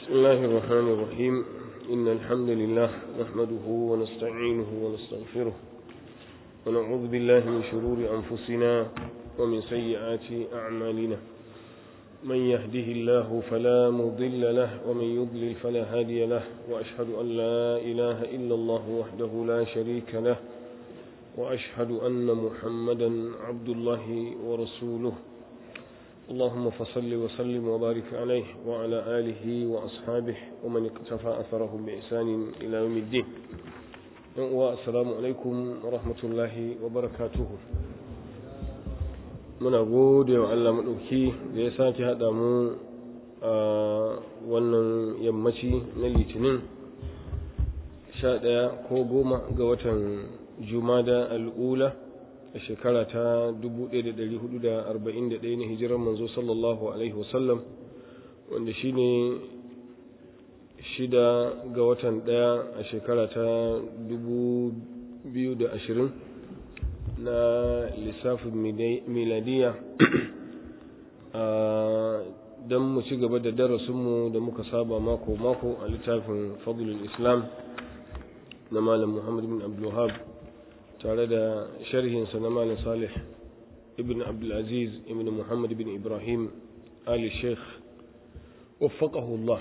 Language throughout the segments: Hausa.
بسم الله الرحمن الرحيم إن الحمد لله نحمده ونستعينه ونستغفره ونعوذ بالله من شرور أنفسنا ومن سيئات أعمالنا من يهده الله فلا مضل له ومن يضلل فلا هادي له وأشهد أن لا إله إلا الله وحده لا شريك له وأشهد أن محمدا عبد الله ورسوله اللهم فصل وسلم وبارك عليه وعلى آله وأصحابه ومن اقتفى أثرهم بإحسان إلى يوم الدين والسلام عليكم ورحمة الله وبركاته muna gode wa Allah maɗauki da ya sake haɗa mu a wannan yammaci na litinin sha ɗaya ko goma ga watan jumada al'ula a shekara ta 1441 na hijirar manzo sallallahu alaihi wasallam wanda shine shida ga watan ɗaya a shekara ta 2020 na lissafin miladiya don mu ci gaba da darasinmu da muka saba mako-mako a littafin fadlul islam na malam muhammad bin abdullahab tare da sharhinsa na malam salih ibn abdulaziz ibn muhammad bin ibrahim ali sheikh waffaqahullah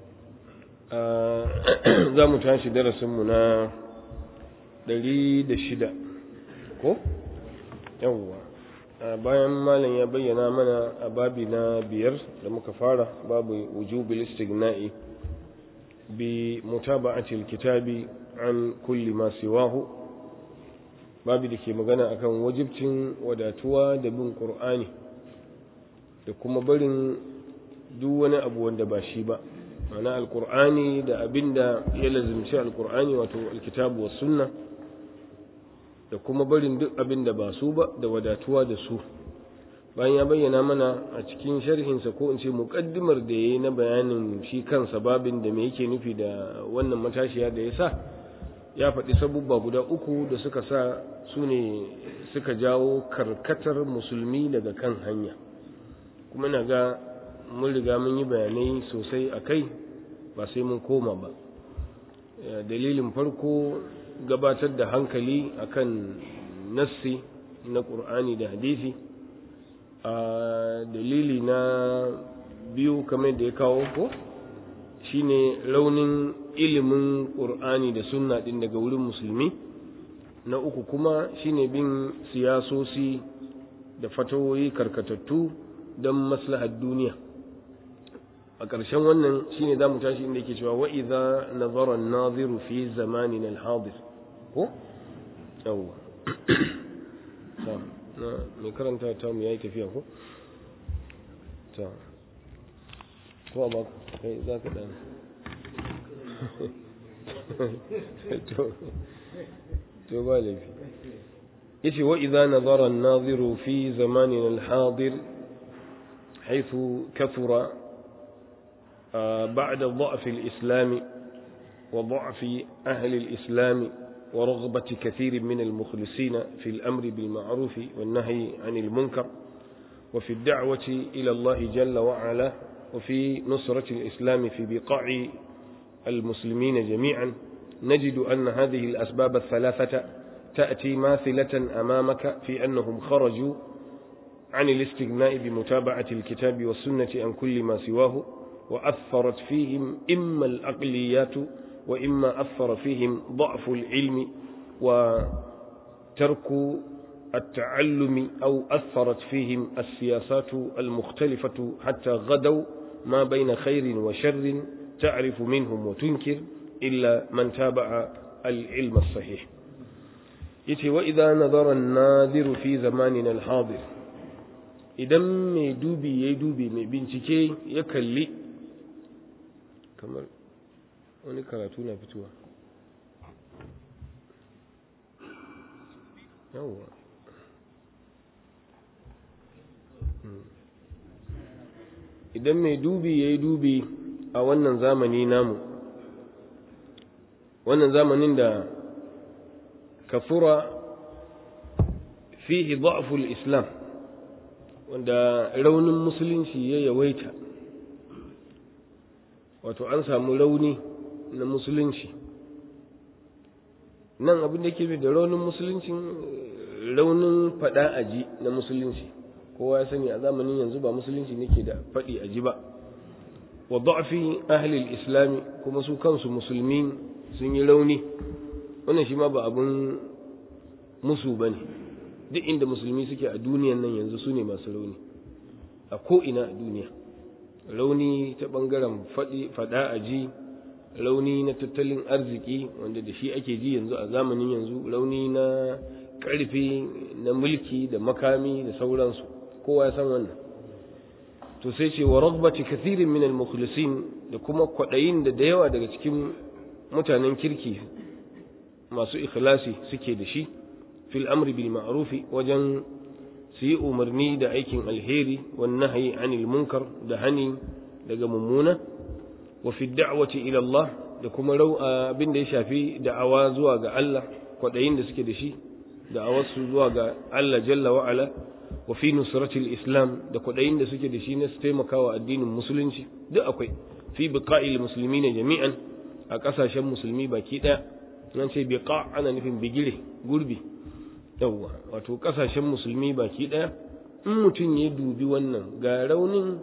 za mu tashi darasinmu na ɗari da shida ko yawwa bayan malam ya bayyana mana a babi na biyar da muka fara babu wujubil istighna'i bi mutaba'atil kitabi an kulli ma siwahu babu da ke magana akan wajibcin wadatuwa da bin qur'ani da kuma barin duk wani abu wanda ba shi ba ma'ana alqur'ani da abinda ya lazimci alqur'ani wato alkitabu was sunna da kuma barin duk abin da ba su ba da wadatuwa da su bayan ya bayyana mana a cikin sharhinsa ko in ce muƙaddimar da ya yi na bayanin shi kansa babin da me yake nufi da wannan matashiya da ya sa ya faɗi sabubba guda uku da suka sa su ne suka jawo karkatar musulmi daga kan hanya kuma na ga mun riga mun yi bayanai sosai a kai ba sai mun koma ba dalilin farko gabatar da hankali akan nassi na ƙur'ani da hadisi a dalili na biyu kamar da ya kawo ko shine raunin ilimin ƙur'ani da sunna ɗin daga wurin musulmi na uku kuma shine bin siyasosi da fatawoyi karkatattu don maslahar duniya a ƙarshen wannan shine za mu tashi inda yake cewa wa idza nazara an-naziru fi zamanin al-hadir ko yawwa ta na mai karanta ta mu yayi tafiya ko ta ko ba kai za ka dan to to ba laifi yace wa idza nazara an-naziru fi zamanin al-hadir حيث كثر بعد ضعف الإسلام وضعف أهل الإسلام ورغبة كثير من المخلصين في الأمر بالمعروف والنهي عن المنكر وفي الدعوة إلى الله جل وعلا وفي نصرة الإسلام في بقاع المسلمين جميعا نجد أن هذه الأسباب الثلاثة تأتي ماثلة أمامك في أنهم خرجوا عن الاستغناء بمتابعة الكتاب والسنة عن كل ما سواه وأثرت فيهم إما الأقليات وإما أثر فيهم ضعف العلم وترك التعلم أو أثرت فيهم السياسات المختلفة حتى غدوا ما بين خير وشر تعرف منهم وتنكر إلا من تابع العلم الصحيح يتي وإذا نظر الناذر في زماننا الحاضر idan mai dubi ya yi dubi mai bincike ya kalli kamar wani karatu na fitowa yawwa idan mai dubi ya yi dubi a wannan zamani namu wannan zamanin da kafura fihi da'ful islam wanda raunin musulunci ya yawaita wato an samu rauni na musulunci nan abin da ke da raunin musuluncin raunin faɗa aji na musulunci kowa ya sani a zamanin yanzu ba musulunci nake da faɗi aji ba wa da'fi ahli islami kuma su kansu musulmi sun yi rauni wannan shi ma ba abun musu bane duk inda musulmi suke a duniyan nan yanzu su ne masu rauni a ko ina a duniya rauni ta bangaren faɗa aji rauni na tattalin arziki wanda da shi ake ji yanzu a zamanin yanzu rauni na ƙarfi na mulki da makami da sauransu kowa ya san wannan to sai ce wa ragbati kathirin min al-mukhlisin da kuma kwaɗayin da da yawa daga cikin mutanen kirki masu ikhlasi suke da shi fil amri bil ma'rufi wajen su yi umarni da aikin alheri wan nahyi anil munkar da hani daga mummuna wa fi da'wati ila Allah da kuma abin da ya shafi da'awa zuwa ga Allah kwaɗayin da suke da shi da'awarsu zuwa ga Allah jalla wa ala wa fi nusratil islam da kwaɗayin da suke da shi na su taimakawa addinin musulunci duk akwai fi biqa'il muslimina jami'an a ƙasashen musulmi baki ɗaya nan ce biqa ana nufin bigire gurbi yawwa wato ƙasashen musulmi baki ɗaya in mutum ya dubi wannan ga raunin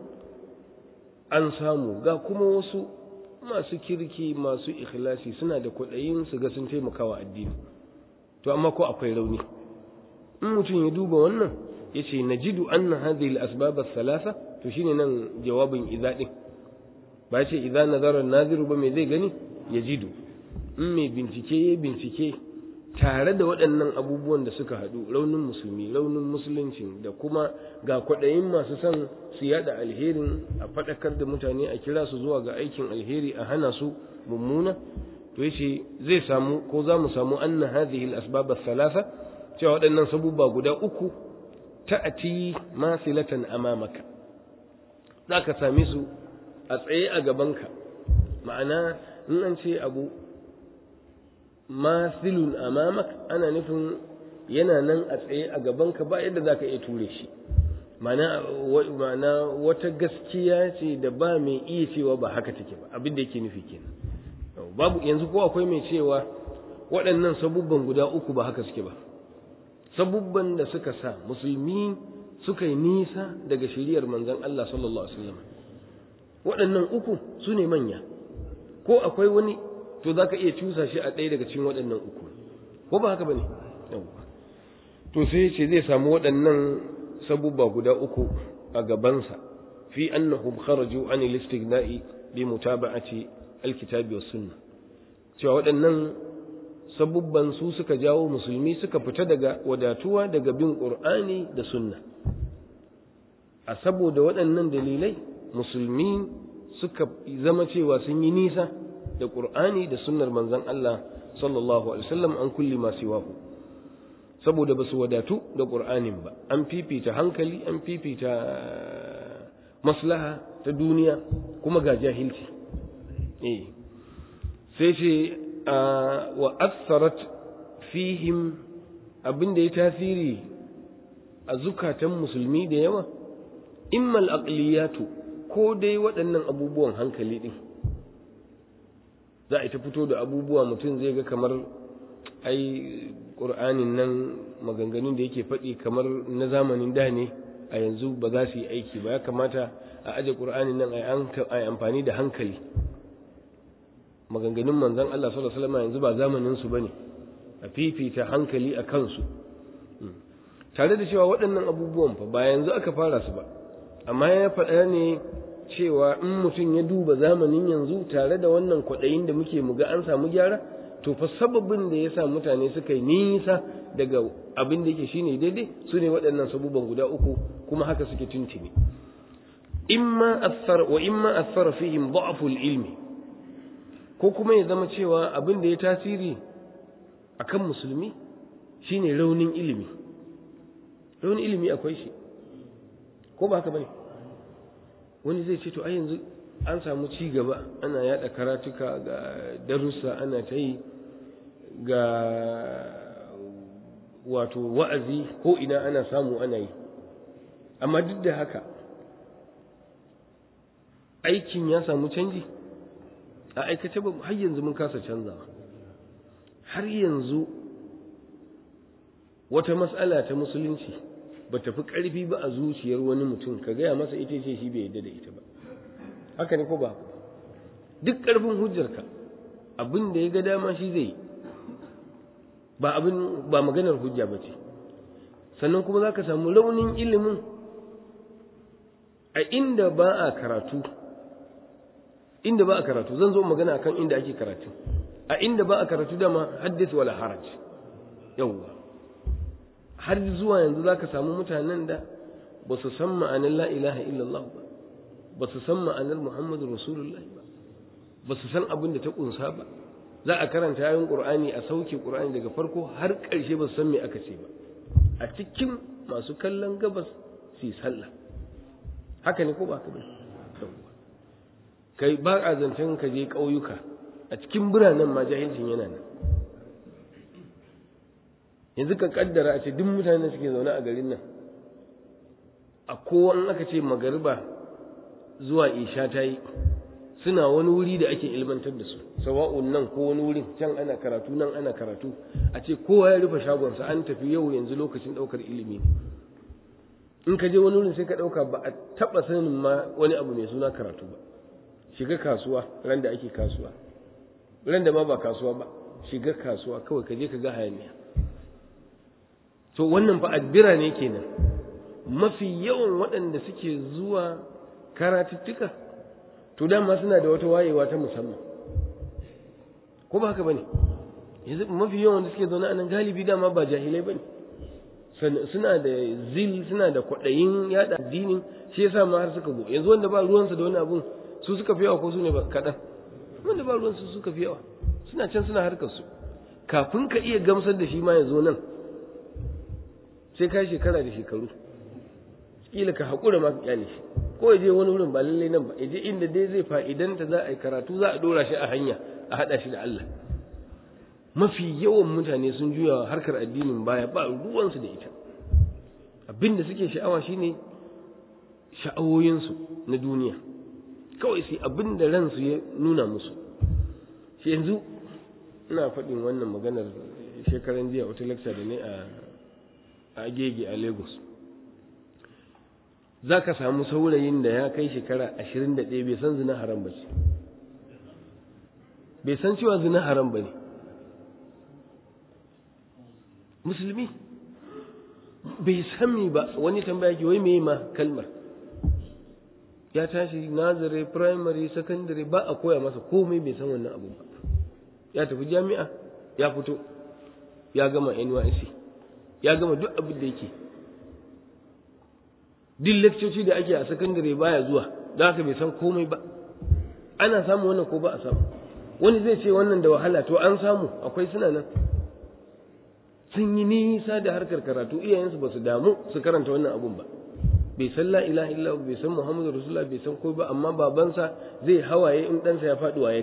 an samu ga kuma wasu masu kirki masu ikhlasi suna da kwaɗayin su ga sun taimakawa addini to amma ko akwai rauni in mutum ya duba wannan ya ce na jidu an na hadhihi al-asbab salasa to shine nan jawabin idza din ba ce idza nazara naziru ba me zai gani ya jidu in mai bincike ya bincike tare da waɗannan abubuwan da suka haɗu raunin musulmi raunin musulunci da kuma ga kwaɗayin masu son su yada alherin a faɗakar da mutane a kira su zuwa ga aikin alheri a hana su mummuna to yace zai samu ko za mu samu anna hadhihi al-asbab ath-thalatha cewa waɗannan sabubba guda uku ta'ati masilatan amamaka zaka same su a tsaye a gabanka ma'ana in an ce abu masilun amamak ana nufin yana nan a tsaye a gabanka ba yadda zaka iya ture shi ma'ana wata gaskiya ce da ba mai iya cewa ba haka take ba abin da yake nufi kenan babu yanzu ko akwai mai cewa waɗannan sabubban guda uku ba haka suke ba sabubban da suka sa musulmi suka yi nisa daga shiriyar manzon Allah sallallahu alaihi wasallam waɗannan uku su ne manya ko akwai wani to zaka iya cusa shi a ɗaya daga cikin waɗannan uku ko ba haka bane to sai ce zai samu waɗannan sabubba guda uku a gabansa fi annahum kharaju an al-istighna'i bi mutaba'ati al-kitabi was sunnah cewa waɗannan sabubban su suka jawo musulmi suka fita daga wadatuwa daga bin qur'ani da sunna a saboda waɗannan dalilai musulmi suka zama cewa sun yi nisa da qur'ani da sunnar manzon Allah sallallahu alaihi wasallam an kulli ma siwahu saboda ba su wadatu da qur'anin ba an fifita hankali an fifita maslaha ta duniya kuma ga jahilci eh sai ce wa assarat fihim abin da ya tasiri a zukatan musulmi da yawa immal aqliyatu ko dai waɗannan abubuwan hankali ɗin za a ta fito da abubuwa mutum zai ga kamar ai ƙur'anin nan maganganun da yake faɗi kamar na zamanin da ne a yanzu ba za su yi aiki ba ya kamata a aje ƙur'anin nan a yi amfani da hankali maganganun manzon Allah sallallahu alaihi wasallam yanzu ba zamanin su bane a fifita hankali a kansu tare da cewa waɗannan abubuwan fa ba yanzu aka fara su ba amma ya faɗa ne cewa in mutum ya duba zamanin yanzu tare da wannan kwaɗayin da muke muga an samu gyara to fa sababin da ya sa mutane suka yi nisa daga abin da yake shine daidai su ne waɗannan sabubban guda uku kuma haka suke tuntuni imma athar wa imma athara fihim da'ful ilmi ko kuma ya zama cewa abin da ya tasiri akan musulmi shine raunin ilimi raunin ilimi akwai shi ko ba haka bane wani zai ce to ai yanzu an samu ci gaba ana yada karatuka ga darussa ana ta yi ga wato wa'azi ko ina ana samu ana yi amma duk da haka aikin ya samu canji a aikace ba har yanzu mun kasa canzawa har yanzu wata matsala ta musulunci ba ta fi ƙarfi ba a zuciyar wani mutum ka gaya masa ita ce shi bai yadda da ita ba haka ne ko ba duk ƙarfin hujjarka abin da ya ga dama shi zai ba abin ba maganar hujja ba ce sannan kuma za ka samu raunin ilimin a inda ba a karatu inda ba a karatu zan zo magana akan inda ake karatu a inda ba a karatu dama haddis wala haraj yawwa har zuwa yanzu za ka samu mutanen da ba su san ma'anar la ilaha illallah ba ba su san ma'anar muhammadu rasulullah ba ba su san abin da ta kunsa ba za a karanta yayin qur'ani a sauke qur'ani daga farko har ƙarshe ba su san me aka ce ba a cikin masu kallon gabas su yi sallah haka ne ko ba haka ba kai ba a zancen ka je ƙauyuka a cikin biranen ma jahilcin yana nan yanzu ka kaddara a ce duk mutanen suke zaune a garin nan a kowa in aka ce magariba zuwa isha ta yi suna wani wuri da ake ilmantar da su sawa'un nan ko wani wurin can ana karatu nan ana karatu a ce kowa ya rufe shagonsa an tafi yau yanzu lokacin ɗaukar ilimi in ka je wani wurin sai ka ɗauka ba a taɓa sanin ma wani abu mai suna karatu ba shiga kasuwa ran da ake kasuwa ran da ma ba kasuwa ba shiga kasuwa kawai ka je ka ga hayaniya to wannan fa addira ne kenan mafi yawan waɗanda suke zuwa karatuttuka to dama suna da wata wayewa ta musamman ko ba haka bane yanzu mafi yawan da suke zaune a nan galibi dama ba jahilai bane suna da zil suna da kwaɗayin yada addinin shi yasa ma har suka zo yanzu wanda ba ruwansa da wani abun su suka fi yawa ko su ne ba kaɗan wanda ba ruwansu suka fi yawa suna can suna harkar su kafin ka iya gamsar da shi ma ya zo nan sai ka shekara da shekaru kila ka haƙura ma ka kyale shi ko ya je wani wurin ba lallai nan ba ya je inda dai zai fa'idanta za a yi karatu za a ɗora shi a hanya a haɗa shi da Allah mafi yawan mutane sun juya harkar addinin baya ba ruwansu da ita abin da suke sha'awa shine sha'awoyinsu na duniya kawai sai abin da ransu ya nuna musu shi yanzu ina faɗin wannan maganar shekaran jiya wata lecture da ne a agege a lagos za ka samu saurayin da ya kai shekara ashirin da ɗaya bai san zina haram ba ce bai san cewa zina haram ba ne musulmi bai sami ba wani tambaya ke wai me ma kalmar ya tashi nazare primary secondary ba a koya masa komai bai san wannan abu ba ya tafi jami'a ya fito ya gama NYC ya gama duk abin da yake duk leccoci da ake a secondary baya zuwa don haka bai san komai ba ana samu wannan ko ba a samu wani zai ce wannan da wahala to an samu akwai suna nan sun yi nisa da harkar karatu iyayensu ba su damu su karanta wannan abun ba bai san la ilaha illa bai san muhammadu rasulullah bai san komai ba amma babansa zai hawaye in ɗansa ya faɗi waye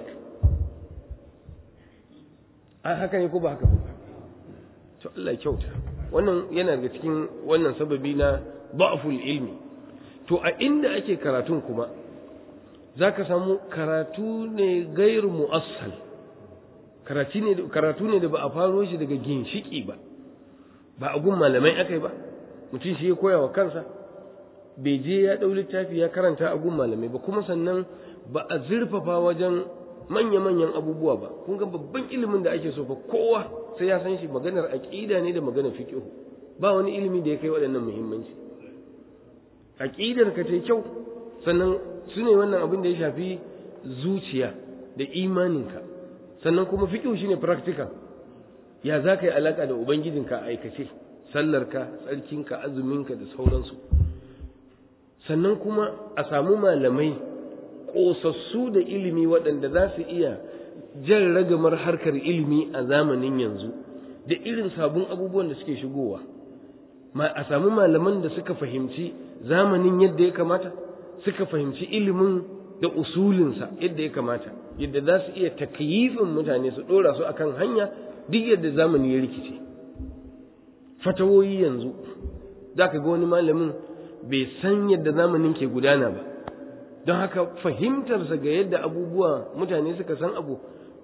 a haka ne ko ba haka ba to Allah ya kyauta wannan yana daga cikin wannan sababi na ba'ful ilmi to a inda ake karatun kuma zaka samu karatu ne gairu mu'assal karatu ne karatu ne da ba a faro shi daga ginshiki ba ba a gun malamai akai ba mutum shi ya koya wa kansa bai je ya ɗau littafi ya karanta a gun malamai ba kuma sannan ba a zurfafa wajen manya-manyan abubuwa ba kun ga babban ilimin da ake so fa kowa sai ya san shi maganar aqida ne da maganar fiqh ba wani ilimi da ya kai waɗannan muhimmanci aqidar ka ce kyau sannan su ne wannan abin da ya shafi zuciya da imaninka sannan kuma fiqh shine practical ya za ka yi alaka da ubangijinka a aikace sallarka tsarkinka azuminka da sauransu sannan kuma a samu malamai ƙosassu da ilimi waɗanda za su iya jan ragamar harkar ilimi a zamanin yanzu da irin sabon abubuwan da suke shigowa a samu malaman da suka fahimci zamanin yadda ya kamata suka fahimci ilimin da usulinsa yadda ya kamata yadda za su iya takyifin mutane su ɗora su akan hanya duk yadda zamani ya rikice fatawoyi yanzu za ka ga wani malamin bai san yadda zamanin ke gudana ba don haka fahimtarsa ga yadda abubuwa mutane suka san abu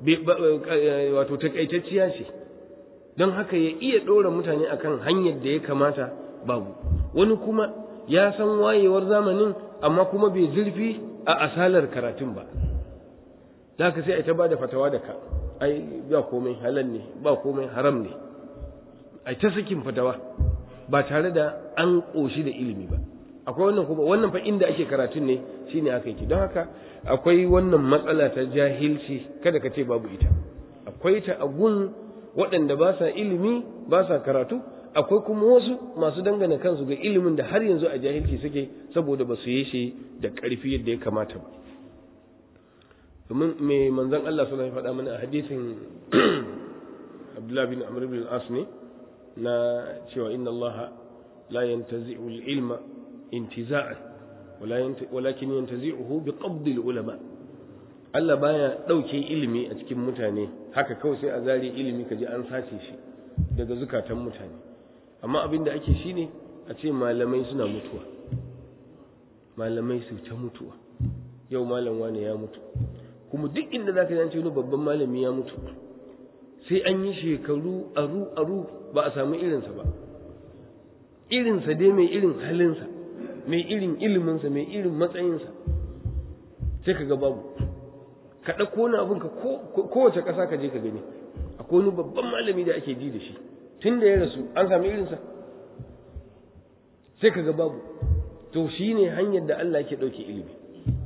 wato takaitacciya ce don haka ya iya ɗora mutane akan hanyar da ya kamata babu wani kuma ya san wayewar zamanin amma kuma bai zurfi a asalar karatun ba da haka sai a ta ba da fatawa da ka ai ba komai halal ne ba komai haram ne ai ta sakin fatawa ba tare da an ƙoshi da ilimi ba akwai wannan kuma wannan fa inda ake karatun ne shine aka yi don haka akwai wannan matsala ta jahilci kada ka ce babu ita akwai ta a gun waɗanda ba sa ilimi ba sa karatu akwai kuma wasu masu dangana kansu ga ilimin da har yanzu a jahilci suke saboda ba su yi shi da ƙarfi yadda ya kamata ba domin me manzon Allah sallallahu alaihi faɗa mana a hadisin Abdullah bin Amr bin al-As ne na cewa inna Allah la yantazi'u al-ilma intiza'an walakin yantazi'uhu bi qabd al-ulama Allah baya dauke ilimi a cikin mutane haka kawai sai a zare ilimi kaji an sace shi daga zukatan mutane amma abin da ake shine a ce malamai suna mutuwa malamai su ta mutuwa yau malam wane ya mutu kuma duk inda zaka ji wani babban malami ya mutu sai an yi shekaru aru aru ba a samu irinsa ba irinsa dai mai irin halinsa mai irin iliminsa mai irin matsayinsa sai ka ga babu ka ɗauko wani abin ka kowace ƙasa ka je ka gani akwai wani babban malami da ake ji da shi tun da ya rasu an sami irinsa sai ka ga babu to shi ne hanyar da Allah ke ɗauke ilimi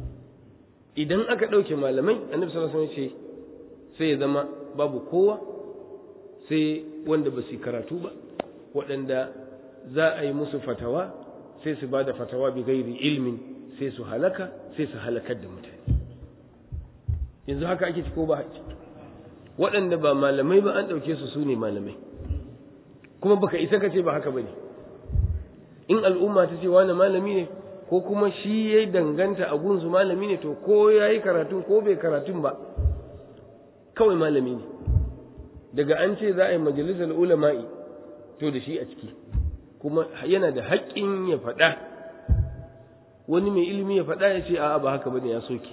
idan aka ɗauke malamai annabi sallallahu alaihi wasallam ce sai ya zama babu kowa sai wanda ba su karatu ba waɗanda za a yi musu fatawa sai su ba da fatawa bi gairi ilmin sai su halaka sai su halakar da mutane yanzu haka ake ci ko ba haƙi waɗanda ba malamai ba an ɗauke su su ne malamai kuma baka isa ka ce ba haka ba ne in al'umma ta ce wani malami ne ko kuma shi ya danganta a gunsu malami ne to ko ya yi karatun ko bai karatun ba kawai malami ne daga an ce za a yi majalisar ulama'i to da shi a ciki kuma yana da haƙƙin ya faɗa wani mai ilimi ya faɗa ya ce a'a ba haka bane ya soke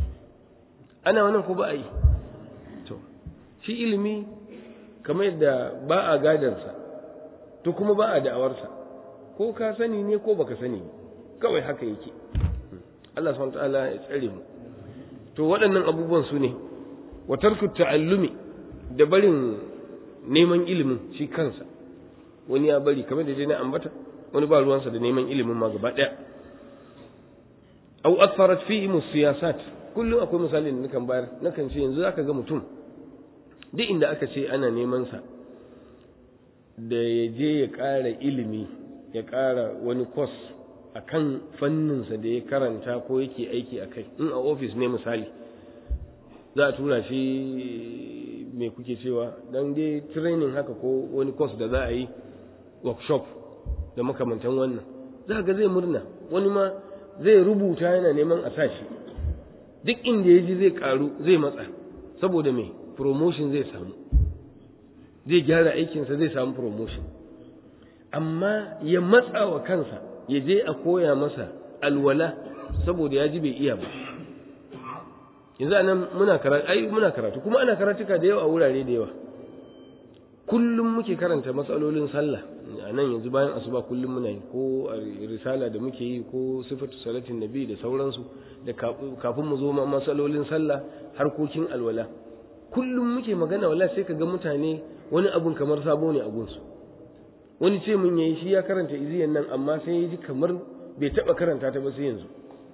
ana wannan ko ba a yi to shi ilimi kamar yadda ba a gadarsa to kuma ba a da'awarsa ko ka sani ne ko baka sani kawai haka yake Allah subhanahu ta'ala ya tsare mu to waɗannan abubuwan su ne wa tarku ta'allumi da barin neman ilimin shi kansa wani ya bari kamar da je na ambata wani ba ruwansa da neman ilimin ma gaba ɗaya au aktharat fihi siyasat kullum akwai misali da nakan bayar nakan ce yanzu zaka ga mutum duk inda aka ce ana neman sa da ya je ya ƙara ilimi ya ƙara wani kwas a kan fanninsa da ya karanta ko yake aiki a kai in a ofis ne misali za a tura shi mai kuke cewa don dai training haka ko wani kwas da za a yi workshop da makamantan wannan za ga zai murna wani ma zai rubuta yana neman a sa shi duk inda ya ji zai karu zai matsa saboda mai promotion zai samu zai gyara aikinsa zai samu promotion amma ya matsa wa kansa ya je a koya masa alwala saboda ya ji bai iya ba yanzu anan muna karatu ai muna karatu kuma ana karatuka da yawa a wurare da yawa kullum muke karanta matsalolin sallah a nan yanzu bayan asuba kullum muna yi ko a risala da muke yi ko sifatu salatin nabi da sauransu da kafin mu zo ma matsalolin sallah harkokin alwala kullum muke magana wala sai ka ga mutane wani abun kamar sabo ne a gunsu wani ce mun yayi shi ya karanta iziyan nan amma sai ya ji kamar bai taba karanta ta ba sai yanzu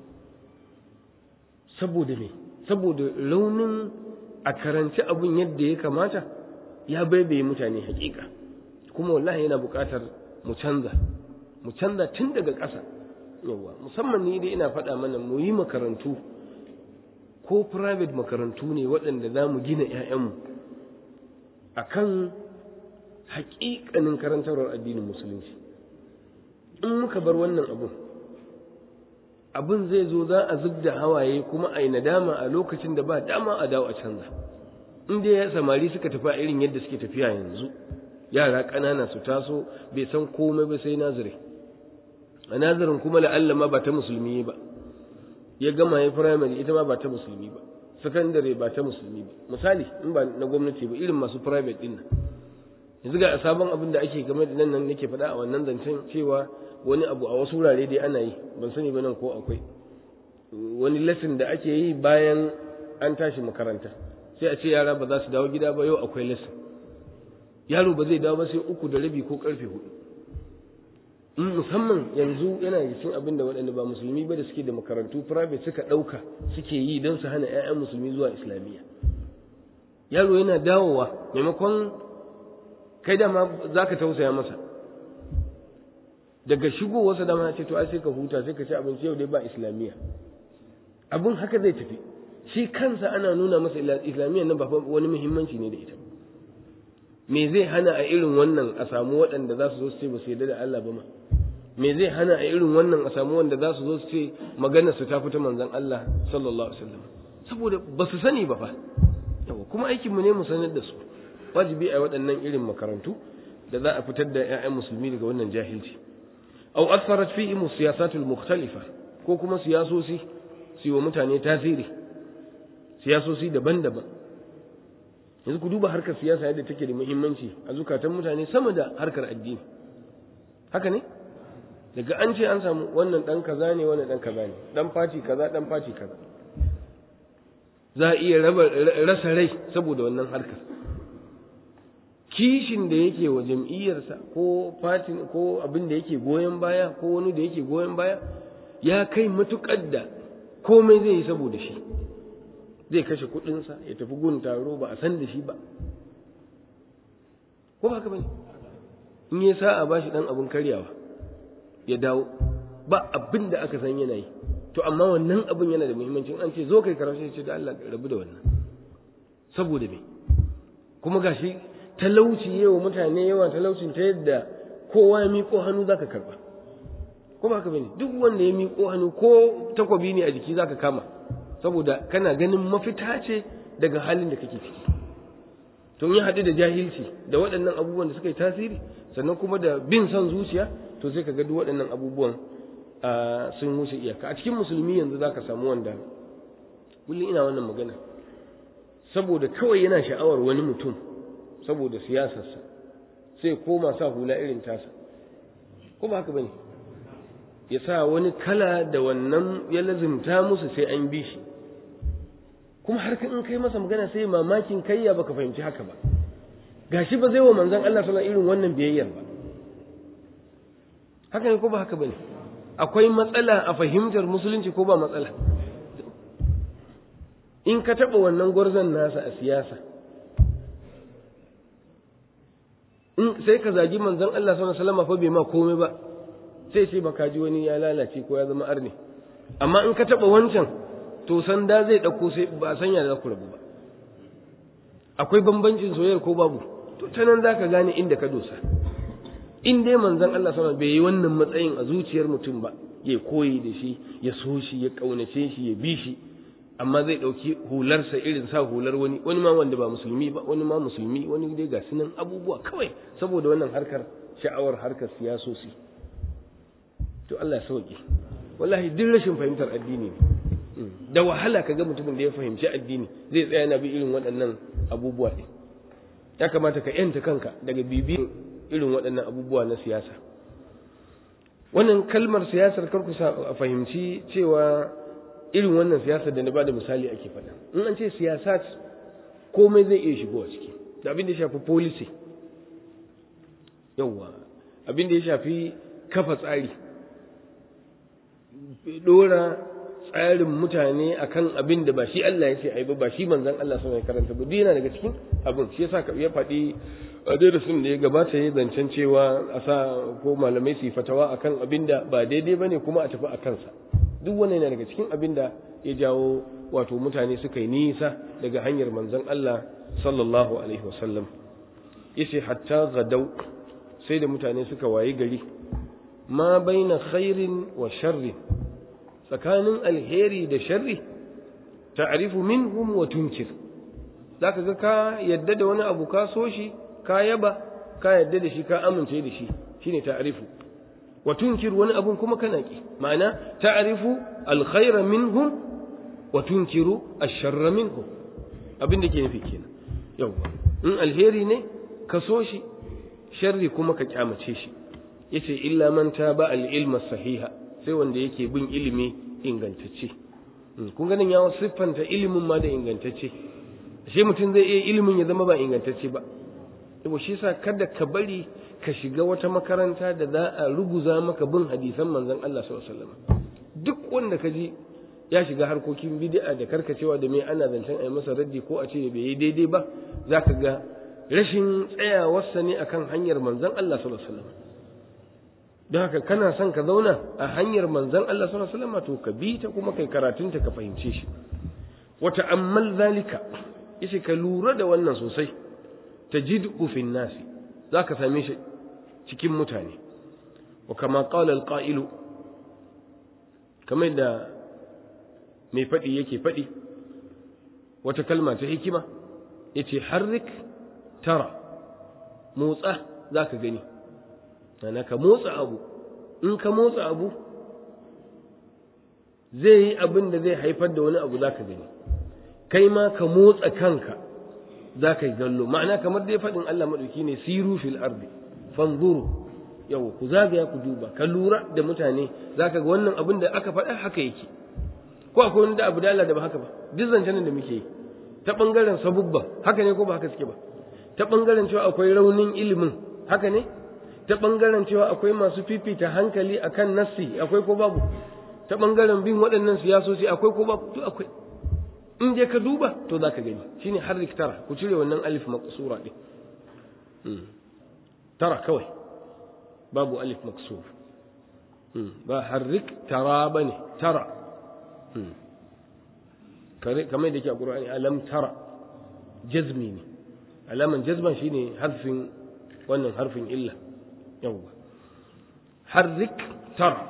saboda me saboda raunin a karanci abun yadda ya kamata ya baibaye mutane hakika kuma wallahi yana buƙatar mu canza mu canza tun daga ƙasa yawa musamman ni dai ina faɗa mana mu yi makarantu ko private makarantu ne waɗanda za mu gina 'ya'yanmu a kan haƙiƙanin karantarwar addinin musulunci in muka bar wannan abun abin zai zo za a zub da hawaye kuma a yi nadama a lokacin da ba dama a dawo a canza in dai ya samari suka tafi a irin yadda suke tafiya yanzu yara ƙanana su taso bai san komai ba sai nazari a nazarin kuma la'alla ma ba ta musulmi ba ya gama ya primary ita ma ba ta musulmi ba secondary ba ta musulmi ba misali in ba na gwamnati ba irin masu private din nan yanzu ga sabon abin da ake game da nan nan nake faɗa a wannan zancen cewa wani abu a wasu wurare dai ana yi ban sani ba nan ko akwai wani lesson da ake yi bayan an tashi makaranta sai a ce yara ba za su dawo gida ba yau akwai lesson yaro ba zai dawo ba sai uku da rabi ko karfe hudu in musamman yanzu yana da cikin abin da waɗanda ba musulmi ba da suke da makarantu private suka ɗauka suke yi don su hana 'ya'yan musulmi zuwa islamiyya yaro yana dawowa maimakon kai dama za ka tausaya masa daga shigowarsa dama ce to ai sai ka huta sai ka ci abinci yau dai ba islamiyya abin haka zai tafi shi kansa ana nuna masa islamiyya nan ba wani muhimmanci ne da ita me zai hana a irin wannan a samu waɗanda za su zo su ce ba su yarda da Allah ba ma me zai hana a irin wannan a samu wanda za su zo su ce maganar su ta fita manzon Allah sallallahu alaihi wasallam saboda ba su sani ba fa yawa kuma aikin mu ne mu sanar da su wajibi a waɗannan irin makarantu da za a fitar da ƴaƴan musulmi daga wannan jahilci aw asarat fi mu siyasatul mukhtalifa ko kuma siyasosi su yi wa mutane tasiri siyasosi daban-daban yanzu ku duba harkar siyasa yadda take da muhimmanci a zukatan mutane sama da harkar addini haka ne daga an ce an samu wannan dan kaza ne wannan dan kaza ne dan faci kaza dan faci kaza za a iya raba rasa rai saboda wannan harkar kishin da yake wa jam'iyyarsa ko fatin ko abin da yake goyon baya ko wani da yake goyon baya ya kai matukar da komai zai yi saboda shi zai kashe kudinsa ya tafi gun taro ba a san da shi ba ko ba haka bane in ya sa a bashi dan abin karyawa ya dawo ba abin da aka san yana yi to amma wannan abin yana da muhimmanci an ce zo kai karatu ce da Allah rabu da wannan saboda me kuma gashi talauci yawa mutane yawa talaucin ta yadda kowa ya miƙo hannu zaka karba ko ba haka bane duk wanda ya miƙo hannu ko takwabi ne a jiki zaka kama saboda kana ganin mafita ce daga halin da kake ciki to ya haɗu da jahilci da waɗannan abubuwan da suka yi tasiri sannan kuma da bin son zuciya to sai ka ga duk waɗannan abubuwan sun wuce iyaka a cikin musulmi yanzu za ka samu wanda kullum ina wannan magana saboda kawai yana sha'awar wani mutum saboda siyasarsa sai koma sa hula irin tasa ko ba haka bane ya sa wani kala da wannan ya lazimta musu sai an bi shi kuma har in kai masa magana sai mamakin kayya baka fahimci haka ba gashi ba zai wa manzon Allah sallallahu irin wannan biyayyar ba haka ne ko ba haka bane akwai matsala a fahimtar musulunci ko ba matsala in ka taba wannan gwarzon nasa a siyasa in sai ka zagi manzon Allah sallallahu alaihi wasallam fa bai ma komai ba sai ce baka ji wani ya lalace ko ya zama arne amma in ka taba wancan to sanda zai ɗauko sai ba a sanya da ku rabu ba akwai bambancin soyayyar ko babu to ta nan za ka gane inda ka dosa in dai manzon Allah sama bai yi wannan matsayin a zuciyar mutum ba ya koyi da shi ya so shi ya ƙaunace shi ya bi shi amma zai ɗauki hularsa irin sa hular wani wani ma wanda ba musulmi ba wani ma musulmi wani dai ga sunan abubuwa kawai saboda wannan harkar sha'awar harkar siyasosi to Allah ya sauke wallahi duk rashin fahimtar addini ne da wahala ka ga mutumin da ya fahimci addini zai tsaya na bi irin waɗannan abubuwa ɗin ya kamata ka yanta kanka daga bibi irin waɗannan abubuwa na siyasa wannan kalmar siyasar karku a fahimci cewa irin wannan siyasar da na bada misali ake faɗa in an ce siyasat komai zai iya shigowa ciki da abin da ya shafi policy yawwa abin da ya shafi kafa tsari dora tsarin mutane akan abin da ba shi Allah ya ce ai ba ba shi manzon Allah sun ya karanta ba yana daga cikin abin shi yasa ya faɗi a darasin da ya gabata ya zancen cewa a sa ko malamai su fatawa akan abin da ba daidai bane kuma a tafi a kansa duk wannan yana daga cikin abin da ya jawo wato mutane suka yi nisa daga hanyar manzon Allah sallallahu alaihi wasallam yace hatta gadau sai da mutane suka wayi gari ma baina khairin wa sharrin tsakanin alheri da sharri ta'rifu minhum wa tunkir zaka ga ka yadda da wani abu ka so shi ka yaba ka yadda da shi ka amince da shi shine ta'rifu wa tunkiru wani abun kuma kana ki ma'ana ta'rifu alkhaira minhum wa tunkiru ash-sharra minhum abin da ke nufi kenan yawa in alheri ne ka so shi sharri kuma ka kyamace shi yace illa man taba al-ilma sahiha sai wanda yake bin ilimi ingantacce kun ganin ya siffanta ilimin ma da ingantacce shi mutum zai iya ilimin ya zama ba ingantacce ba yabo shi yasa kada ka bari ka shiga wata makaranta da za a ruguza maka bin hadisan manzon Allah sallallahu alaihi wasallam duk wanda ka ji ya shiga harkokin bid'a da karkacewa da me ana zancen ai masa raddi ko a ce bai yi daidai ba zaka ga rashin tsayawarsa ne akan hanyar manzon Allah sallallahu alaihi wasallam don haka kana son ka zauna a hanyar manzon Allah sallallahu alaihi wasallam to ka bi ta kuma kai karatunta ka fahimce shi wa ta'ammal zalika yace ka lura da wannan sosai tajid'u fi nasi zaka same shi cikin mutane wa kama qala al-qa'ilu kamar da mai faɗi yake faɗi wata kalma ta hikima yace harrik tara motsa zaka gani ana ka motsa abu in ka motsa abu zai yi abin da zai haifar da wani abu za ka gani kai ma ka motsa kanka za ka yi gallo ma'ana kamar dai faɗin Allah maɗauki ne siru fil ardi fanzuru yau ku zagaya ku duba ka lura da mutane za ka ga wannan abin da aka faɗa haka yake ko akwai wani da abu da Allah da ba haka ba duk zancen da muke yi ta ɓangaren sabubba haka ne ko ba haka suke ba ta ɓangaren cewa akwai raunin ilimin haka ne ta ɓangaren cewa akwai masu fifita hankali akan nassi akwai ko babu ta ɓangaren bin waɗannan siyasoci akwai ko babu to akwai in dai ka duba to za ka gani shine harrik tara ku cire wannan alif maqsura ɗin tara kawai babu alif maqsur ba harrik tara bane tara kamar da ke a ƙur'ani alam tara jazmi ne alaman jazman shine harfin wannan harfin illa yawwa harrik tara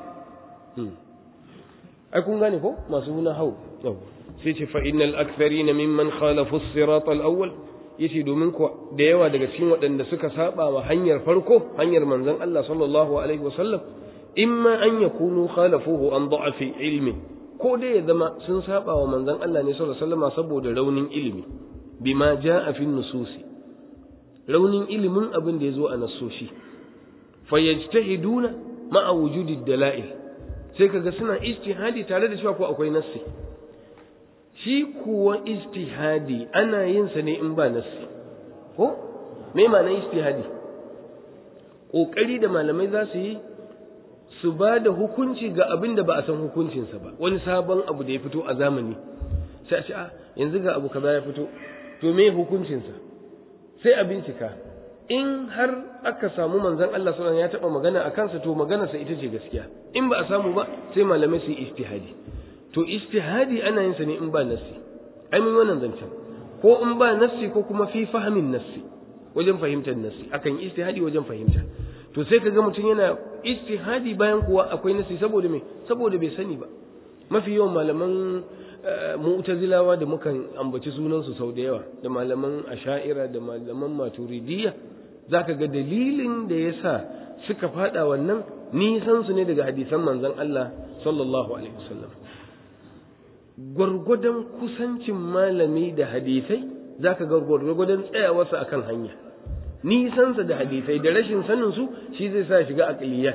ai kun gane ko masu nuna hau yawwa sai ce fa innal aktharina mimman khalafu as-sirat al-awwal yace domin ko da yawa daga cikin waɗanda suka saba wa hanyar farko hanyar manzon Allah sallallahu alaihi wasallam imma an yakunu khalafuhu an da'afi ilmi ko dai ya zama sun saba wa manzon Allah ne sallallahu alaihi wasallam saboda raunin ilimi bima jaa fi nususi raunin ilimin abin da yazo a nasoshi fayajtahiduna ma'a wujudi dalail sai kaga suna ijtihadi tare da cewa ko akwai nassi shi kuwa ijtihadi ana yin sa ne in ba nassi ko me ma'anar ijtihadi kokari da malamai za su yi su ba da hukunci ga abin da ba a san hukuncinsa ba wani sabon abu da ya fito a zamani sai a ce a yanzu ga abu kaza ya fito to me hukuncinsa sai a bincika in har aka samu manzon Allah sallallahu ya taba magana a kansa to maganarsa ita ce gaskiya in ba a samu ba sai malamai su yi ijtihadi to ijtihadi ana yin sa ne in ba nassi ai mun wannan zancen ko in ba nassi ko kuma fi fahimin nassi wajen fahimtar nassi akan ijtihadi wajen fahimta to sai kaga mutum yana ijtihadi bayan kuwa akwai nassi saboda me saboda bai sani ba mafi yawan malaman mu'tazilawa da mukan ambaci sunansu sau da yawa da malaman asha'ira da malaman maturidiyya zaka ga dalilin da yasa suka fada wannan nisan su ne daga hadisan manzon Allah sallallahu alaihi wasallam gwargwadon kusancin malami da hadisai zaka ga gwargwadon tsayawarsa akan hanya nisansa da hadisai da rashin sanin su shi zai sa shiga aqliyat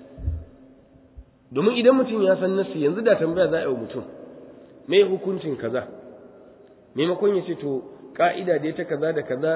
domin idan mutum ya san nasi yanzu da tambaya za a yi mutum me hukuncin kaza maimakon ya ce to ka'ida da ta kaza da kaza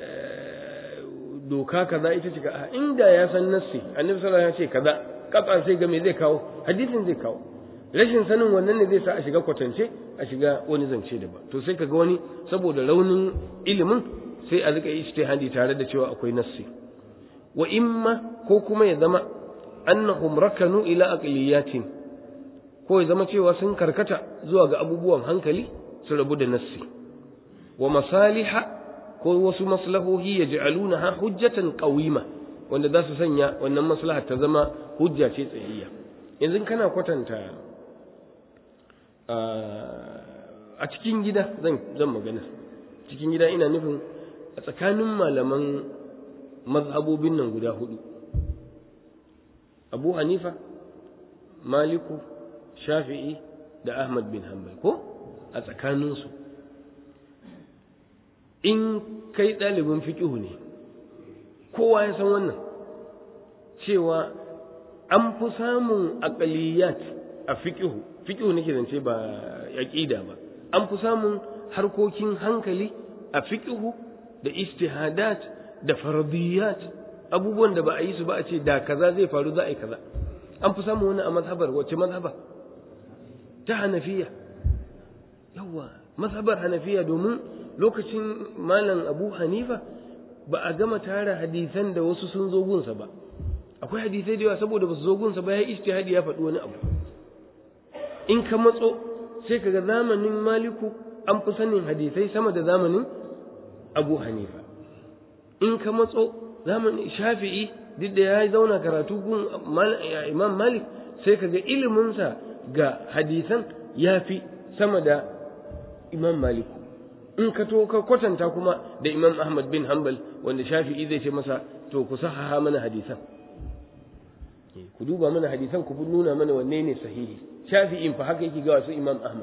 doka kaza ita ce a inda ya san nassi annabi sallallahu alaihi wasallam ya ce kaza kafa sai ga me zai kawo hadisin zai kawo rashin sanin wannan ne zai sa a shiga kwatance a shiga wani zance da ba to sai kaga wani saboda raunin ilimin sai a rika ijtihadi tare da cewa akwai nassi wa imma ko kuma ya zama annahum rakanu ila aqliyatin ko ya zama cewa sun karkata zuwa ga abubuwan hankali su rabu da nassi wa masaliha ko wasu maslahohi ya ja'alunaha hujjatan qawima wanda za su sanya wannan maslaha ta zama hujja ce tsayayya yanzu kana kwatanta a cikin gida zan zan magana cikin gida ina nufin a tsakanin malaman mazhabobin nan guda hudu abu hanifa maliku shafi'i da ahmad bin hanbal ko a tsakaninsu in kai ɗalibin fiƙihu ne kowa ya san wannan cewa an fi samun aƙaliyat a fiƙihu fiƙihu nake zance ba aƙida ba an fi samun harkokin hankali a fiƙihu da istihadat da faradiyat abubuwan da ba a yi su ba a ce da kaza zai faru za a yi kaza an fi samun wani a mazhabar wacce mazhaba ta hanafiya yawa mazhabar hanafiya domin lokacin malam abu hanifa ba a gama tara hadisan da wasu sun zo gunsa ba akwai hadisai da yawa saboda ba su zo gunsa ba ya ijtihadi ya faɗi wani abu in ka matso sai ka ga zamanin maliku an fi sanin hadisai sama da zamanin abu hanifa in ka matso zamanin shafi'i duk da ya zauna karatu gun imam malik sai ka ga iliminsa ga hadisan ya fi sama da imam maliku in ka to ka kwatanta kuma da imam ahmad bin hanbal wanda shafi'i zai ce masa to ku sahaha mana hadisan ku duba mana hadisan ku nuna mana wanne ne sahihi shafi'in fa haka yake ga wasu imam ahmad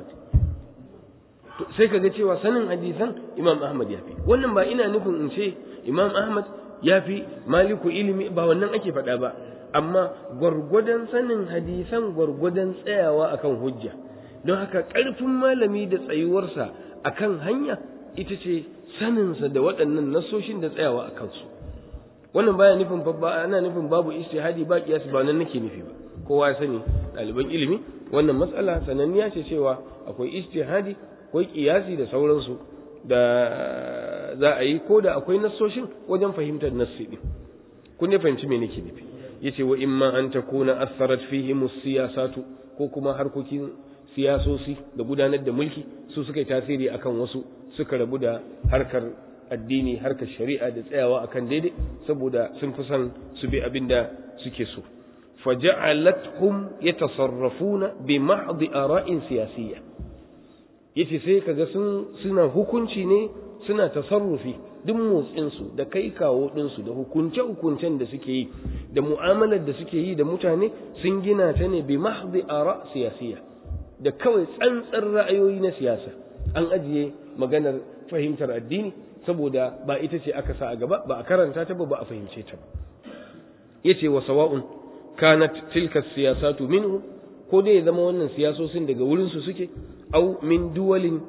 sai ka ga cewa sanin hadisan imam ahmad ya fi wannan ba ina nufin in ce imam ahmad ya fi maliku ilimi ba wannan ake faɗa ba amma gwargwadon sanin hadisan gwargwadon tsayawa akan hujja don haka ƙarfin malami da tsayuwarsa akan hanya ita ce saninsa da waɗannan nasoshin da tsayawa a kansu wannan baya nufin ba ana nufin babu istihadi ba kiyas ba nan nake nufi ba kowa ya sani ɗaliban ilimi wannan matsala sananniya ce cewa akwai istihadi akwai kiyasi da sauransu da za a yi ko da akwai nassoshin wajen fahimtar nassi din kun ne fahimci me nake nufi yace wa imma an takuna atharat fihi siyasatu ko kuma harkokin siyasosi da gudanar da mulki su suka yi tasiri akan wasu suka rabu da harkar addini harkar shari'a da tsayawa akan daidai saboda sun fi son su bi abin da suke so faja'alathum yatasarrafuna bi mahdhi ara'in siyasiyya yace sai kaga sun suna hukunci ne suna tasarrufi duk motsinsu da kai kawo ɗinsu da hukunce-hukuncen da suke yi da mu'amalar da suke yi da mutane sun gina ta ne bi mahdi ara siyasiya da kawai tsantsar ra'ayoyi na siyasa an ajiye maganar fahimtar addini saboda ba ita ce aka sa a gaba ba a karanta ta ba ba a fahimce ta ba yace wa sawa'un kanat tilka siyasatu minhu ko dai ya zama wannan siyasosin daga wurin su suke au min duwalin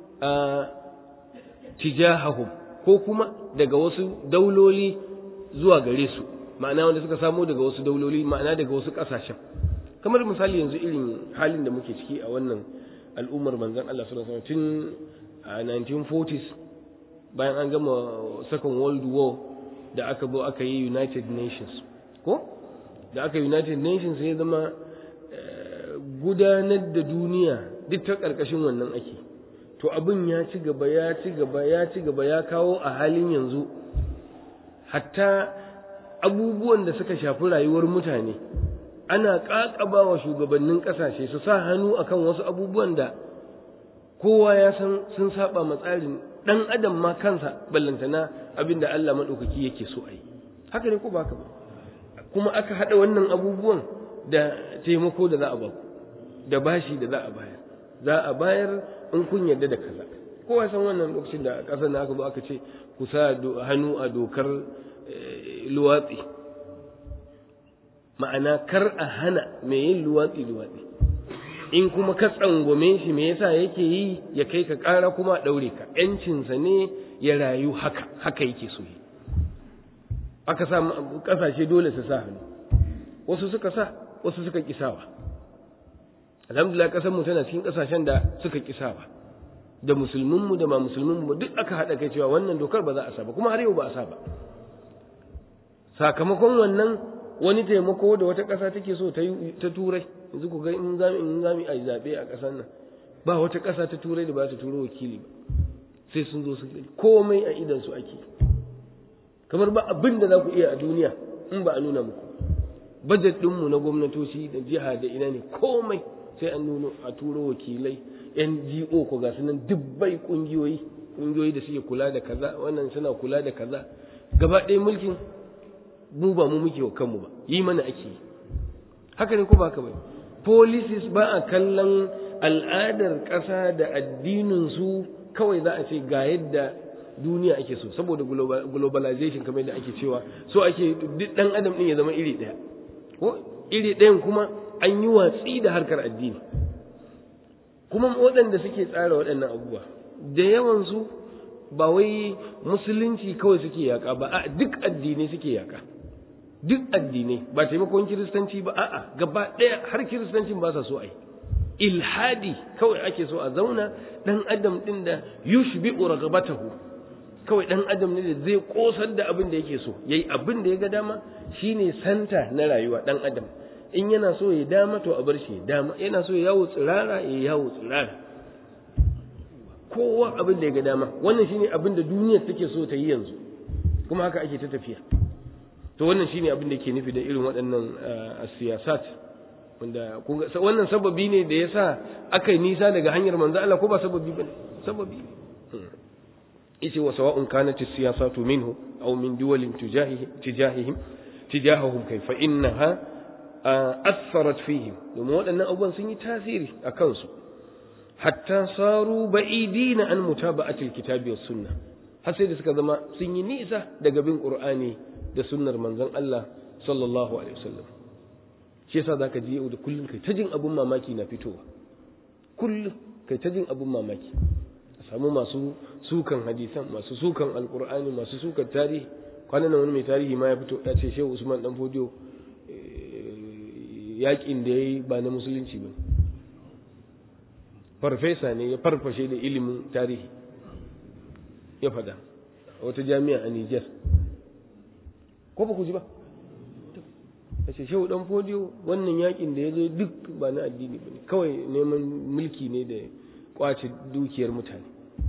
tijahahum ko kuma daga wasu dauloli zuwa gare su ma'ana wanda suka samo daga wasu dauloli ma'ana daga wasu ƙasashen kamar misali yanzu irin halin da muke ciki a wannan al'ummar manzon Allah sallallahu alaihi wasallam tun a 1940s bayan an gama second world war da aka zo aka yi united nations ko da aka united nations ya zama gudanar da duniya duk ta ƙarƙashin wannan ake to abin ya ci gaba ya ci gaba ya ci gaba ya kawo a halin yanzu hatta abubuwan da suka shafi rayuwar mutane ana ƙaƙaba wa shugabannin ƙasashe su sa hannu akan wasu abubuwan da kowa ya san sun saba ma tsarin ɗan adam ma kansa ballantana abin da Allah maɗaukaki yake so a yi haka ne ko ba ba kuma aka haɗa wannan abubuwan da taimako da za a baku da bashi da za a bayar za a bayar in kun yarda da kaza kowa san wannan lokacin da ƙasar na aka zo aka ce ku sa hannu a dokar luwatsi ma'ana kar a hana mai yin luwatsi luwatsi in kuma ka tsangwame shi me yasa yake yi ya kai ka ƙara kuma a ɗaure ka ‘yancinsa ne ya rayu haka haka yake so yi aka sa ƙasashe dole su sa hannu wasu suka sa wasu suka kisawa alhamdulillah ƙasar mu tana cikin ƙasashen da suka kisawa da musulmin mu da ma musulmin mu duk aka haɗa kai cewa wannan dokar ba za a sa ba kuma har yau ba a sa ba sakamakon wannan wani taimako da wata ƙasa take so ta ta turai yanzu ku ga in zami in zami a zabe a ƙasar nan ba wata ƙasa ta turai da ba ta turo wakili ba sai sun zo su komai a idan su ake kamar ba abin da za ku iya a duniya in ba a nuna muku bajet ɗinmu na gwamnatoci da jiha da ina ne komai sai an nuno a turo wakilai NGO ko ga sunan dubbai kungiyoyi kungiyoyi da suke kula da kaza wannan suna kula da kaza gaba ɗaya mulkin mu ba mu muke wa kanmu ba yi mana ake yi haka ne ko ba haka ba policies ba a kallon al'adar ƙasa da addinin su kawai za a ce ga yadda duniya ake so saboda globalization kamar yadda ake cewa so ake duk dan adam din ya zama iri ɗaya ko iri ɗayan kuma an yi watsi da harkar addini kuma waɗanda suke tsara waɗannan abubuwa da yawansu ba wai musulunci kawai suke yaƙa ba a duk addinai suke yaƙa duk addinai ba taimakon kiristanci ba a'a gaba ɗaya har kiristancin ba sa so a yi ilhadi kawai ake so a zauna ɗan adam ɗin da yushbi'u ragabatahu kawai ɗan adam ne da zai ƙosar da abin da yake so yayi abin da ya ga dama shine santa na rayuwa ɗan adam in yana so ya dama to a bar shi dama yana so ya yawo tsirara ya yawo tsirara kowa abin da ya ga dama wannan shine abin da duniyar take so ta yi yanzu kuma haka ake ta tafiya to wannan shine abin da ke nufi da irin waɗannan siyasat wanda wannan sababi ne da yasa aka yi nisa daga hanyar manzo Allah ko ba sababi bane sababi ne yace wa sawa'un kanat as-siyasatu minhu aw min duwalin tujahihim tijahihim tijahahum kayfa innaha assarat fihim domin waɗannan abubuwan sun yi tasiri a kansu hatta saru ba'idina an mutaba'atil kitabi was sunna har sai da suka zama sun yi nisa daga bin qur'ani da sunnar manzon Allah sallallahu alaihi wasallam shi yasa zaka ji yau da kullun kai ta jin abun mamaki na fitowa kullun kai ta jin abun mamaki a samu masu sukan hadisan masu sukan alqur'ani masu sukan tarihi kwanan wani mai tarihi ma ya fito ya ce shehu usman dan fodiyo yakin da ya yi ba na musulunci ba farfesa ne ya farfashe da ilimin tarihi ya fada a wata jami'a a Nijar ko ba ku ji ba ya ce shehu dan fodiyo wannan yakin da ya zo duk ba na addini ba ne kawai neman mulki ne da kwace dukiyar mutane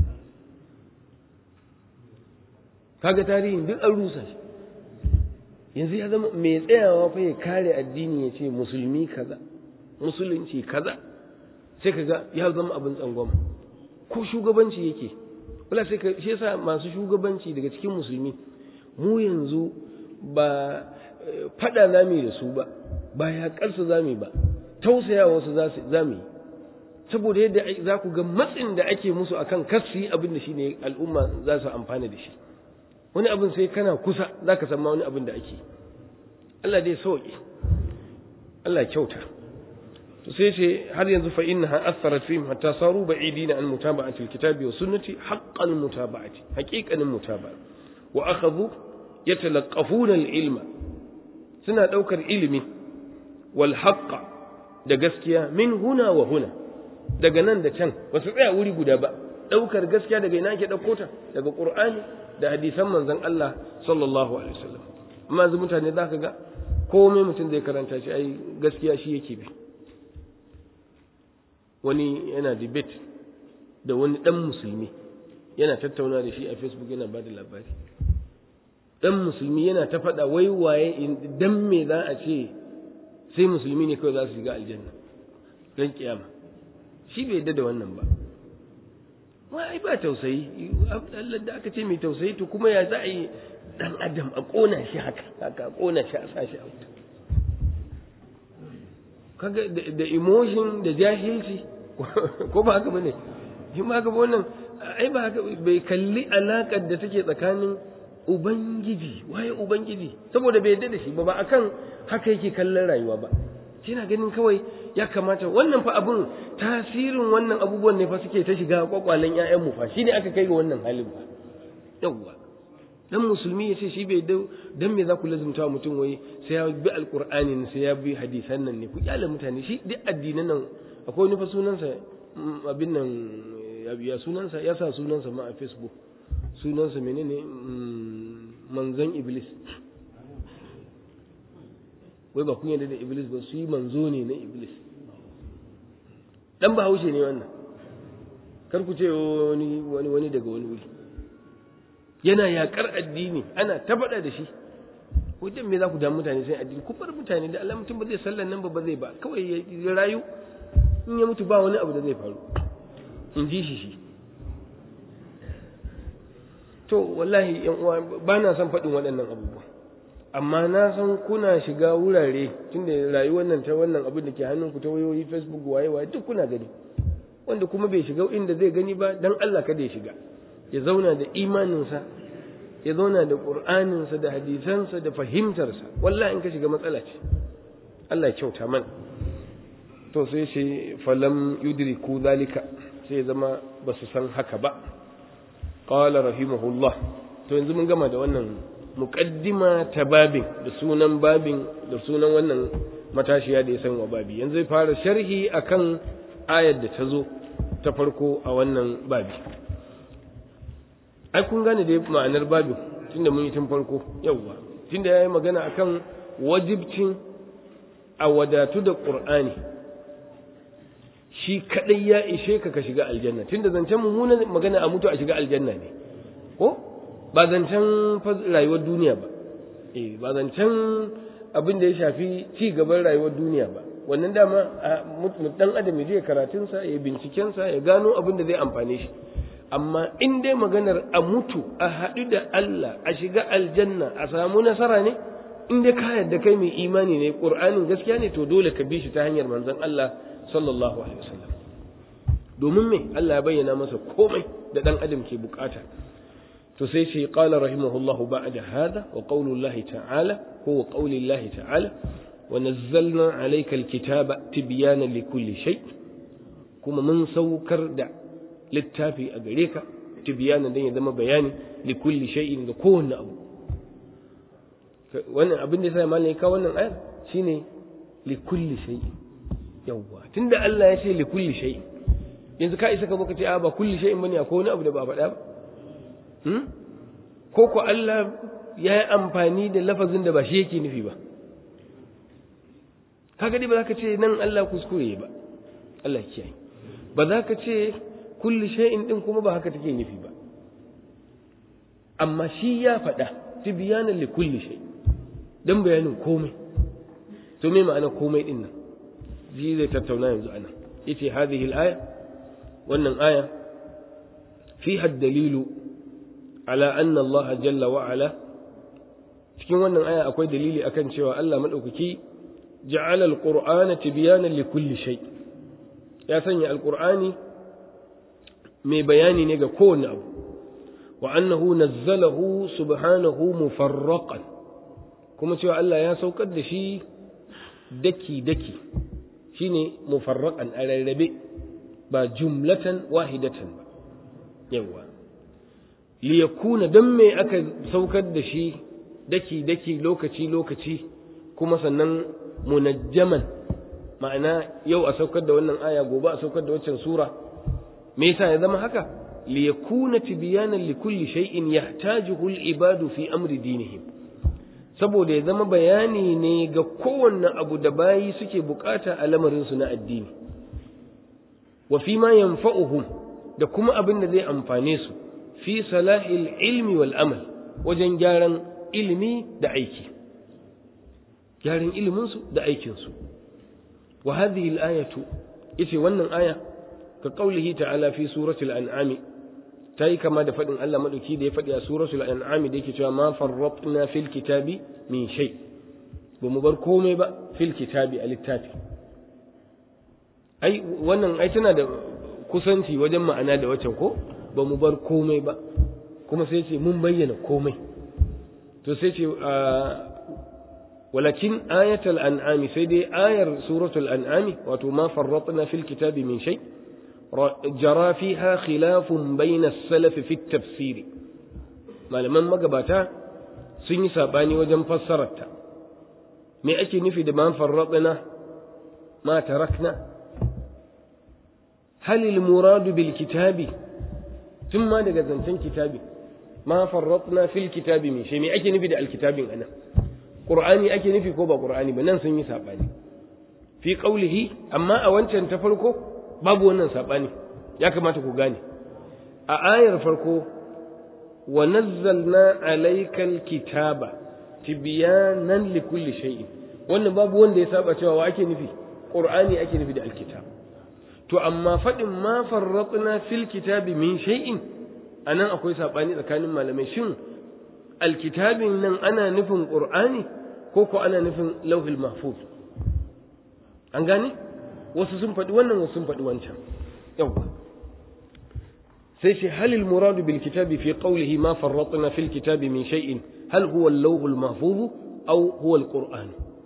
kaga tarihin duk an rusa shi yanzu ya zama mai tsayawa fa ya kare addini ya ce musulmi kaza musulunci kaza sai kaga ya zama abin tsangwama ko shugabanci yake wala sai ka shi yasa masu shugabanci daga cikin musulmi mu yanzu ba fada zami da su ba ba ya karsu zami ba tausaya wasu zami saboda yadda za ku ga matsin da ake musu akan kasu abin da shine al'umma za su amfana da shi wani abin sai kana kusa za ka san ma wani abin da ake Allah dai sauƙi Allah kyauta to sai ce har yanzu fa innaha atharat fihim hatta saru ba'idina an mutaba'ati alkitabi wa sunnati haqqan mutaba'ati haqiqanin mutaba'a wa akhadhu yatalaqafuna alilma suna daukar ilimi wal haqqa da gaskiya min huna wa huna daga nan da can ba su tsaya wuri guda ba daukar gaskiya daga ina ake dauko ta daga qur'ani da hadisan manzon Allah sallallahu alaihi wasallam amma yanzu mutane zaka ga komai mutum zai karanta shi ai gaskiya shi yake bi wani yana debate da wani dan musulmi yana tattauna da shi a facebook yana bada labari dan musulmi yana ta faɗa wai waye dan me za a ce sai musulmi ne kawai za su shiga aljanna don kiyama shi bai yadda da wannan ba wai ba tausayi Allah da aka ce mai tausayi to kuma ya za a yi dan adam a kona shi haka haka a kona shi a sa shi a wuta kaga da emotion da jahilci ko ba haka bane shi ma haka wannan ai ba haka bai kalli alakar da take tsakanin ubangiji waye ubangiji saboda bai yarda da shi ba ba akan haka yake kallon rayuwa ba shi na ganin kawai ya kamata wannan fa abun tasirin wannan abubuwan ne fa suke ta shiga kwakwalen ƴaƴan mu fa shine aka kai ga wannan halin ba yawwa dan musulmi ya ce shi bai dau dan me za ku lazumta mutum wai sai ya bi alqur'ani sai ya bi hadisan nan ne ku kyale mutane shi duk addinan nan akwai wani fa sunansa abin nan ya sunansa ya sa sunansa ma a facebook sunansa menene manzon iblis wai ba kun yarda da iblis ba su yi manzo ne na iblis dan ba haushe ne wannan kar ku ce wani wani wani daga wani wuri yana yakar addini ana ta faɗa da shi wajen me za ku damu mutane sai addini ku bar mutane da Allah mutum ba zai sallan nan ba ba zai ba kawai ya rayu in ya mutu ba wani abu da zai faru in ji shi shi to wallahi yan uwa ba na son faɗin waɗannan abubuwa amma na san kuna shiga wurare tunda rayuwar nan ta wannan abin da ke hannunku ta wayoyi facebook waye waye duk kuna gani wanda kuma bai shiga inda zai gani ba dan Allah kada ya shiga ya zauna da imaninsa ya zauna da qur'aninsa da hadisansa da fahimtarsa wallahi in ka shiga matsala ce Allah ya kyauta mana to sai shi falam yudriku zalika sai ya zama ba su san haka ba qala rahimahullah to yanzu mun gama da wannan muqaddima ta babin da sunan babin da sunan wannan matashiya da ya san wa babi yanzu zai fara sharhi akan ayar da ta zo ta farko a wannan babi ai kun gane da ma'anar babin tunda mun yi tun farko yawwa tunda yayi magana akan wajibcin a wadatu da qur'ani shi kadai ya ishe ka ka shiga aljanna tunda zancen mummunan magana a mutu a shiga aljanna ne ko ba zancen rayuwar duniya ba eh ba zancen abin da ya shafi ci gaban rayuwar duniya ba wannan dama dan adam ya je karatunsa ya bincikensa ya gano abin da zai amfane shi amma in dai maganar a mutu a haɗu da Allah a shiga aljanna a samu nasara ne in dai ka yarda kai mai imani ne qur'anin gaskiya ne to dole ka bi shi ta hanyar manzon Allah sallallahu alaihi wasallam domin me Allah ya bayyana masa komai da dan adam ke bukata to sai shi qala rahimahullahu ba'da hada wa qawlu Allah ta'ala huwa qawli Allah ta'ala wa nazzalna alayka alkitaba tibyana likulli shay kuma mun saukar da littafi a gare ka tibyana dan ya zama bayani likulli shay'in ga kowanne abu wannan abin da sai malai ka wannan ayar shine likulli shay'in yawwa tunda Allah ya ce likulli shay'in yanzu ka isa ka baka ce a ba kulli shay'in bane akwai wani abu da ba faɗa ba hmm? ko ko Allah ya yi amfani da lafazin da ba shi yake nufi ba kaga dai ba za ka ce nan Allah kuskure ba Allah kiyaye ba za ka ce kulli shay'in din kuma ba haka take nufi ba amma shi ya faɗa tibyanan li kulli shay dan bayanin komai to me ma'ana komai din nan ji zai tattauna yanzu ana yace hadhihi al-aya wannan aya fiha dalilu ala anna Allah jalla wa ala cikin wannan aya akwai dalili akan cewa Allah madaukaki ja'ala al-qur'ana tibyanan li kulli shay ya sanya al-qur'ani mai bayani ne ga kowane abu wa annahu nazzalahu subhanahu mufarraqan kuma cewa Allah ya saukar da shi daki daki shine mufarraqan a rarrabe ba jumlatan wahidatan ba yawa li yakuna dan me aka saukar da shi daki daki lokaci lokaci kuma sannan munajjaman ma'ana yau a saukar da wannan aya gobe a saukar da waccan sura me yasa ya zama haka li yakuna tibyanan li kulli shay'in yahtajuhu al-ibadu fi amri dinihim saboda ya zama bayani ne ga kowanne abu da bayi suke bukata a lamarin su na addini wa fi ma yanfa'uhum da kuma abin da zai amfane su fi salahil ilmi wal amal wajen gyaran ilimi da aiki gyaran ilimin su da aikin su wa hadhihi al-ayatu yace wannan aya ka qaulihi ta'ala fi suratul an'am tayi kama da fadin Allah madauki da ya fadi a suratul an'am da yake cewa ma farratna fil kitabi min shay ba mu bar komai ba fil kitabi a littafi ai wannan ai tana da kusanci wajen ma'ana da wacan ko ba mu bar komai ba kuma sai ce mun bayyana komai to sai ce walakin ayatul an'ami sai dai ayar suratul an'ami wato ma farratna fil kitabi min shay jara fiha khilafun bayna as-salaf fi at-tafsir malaman magabata sun yi sabani wajen fassararta me ake nufi da ma farratna ma tarakna hal al-murad bil kitabi tun ma daga zancen kitabi ma farratna fil kitabi min shay me ake nufi da al-kitabin anan qur'ani ake nufi ko ba qur'ani ba nan sun yi sabani fi qawlihi amma a wancan ta farko babu wannan sabani ya kamata ku gane a ayar farko wa nazzalna alaykal kitaba tibyanan likulli shay'in wannan babu wanda ya saba cewa wa ake nufi qur'ani ake nufi da alkitab to amma fadin ma farratna fil kitabi min shay'in anan akwai sabani tsakanin malamai shin alkitabin nan ana nufin qur'ani ko ko ana nufin lauhul mahfuz an gane wasu sun faɗi wannan wasu sun faɗi wancan yawwa sai ce halil muradu bil kitabi fi qawlihi ma farratna fil kitabi min shay'in hal huwa al-lawhul mahfuz aw huwa al-qur'an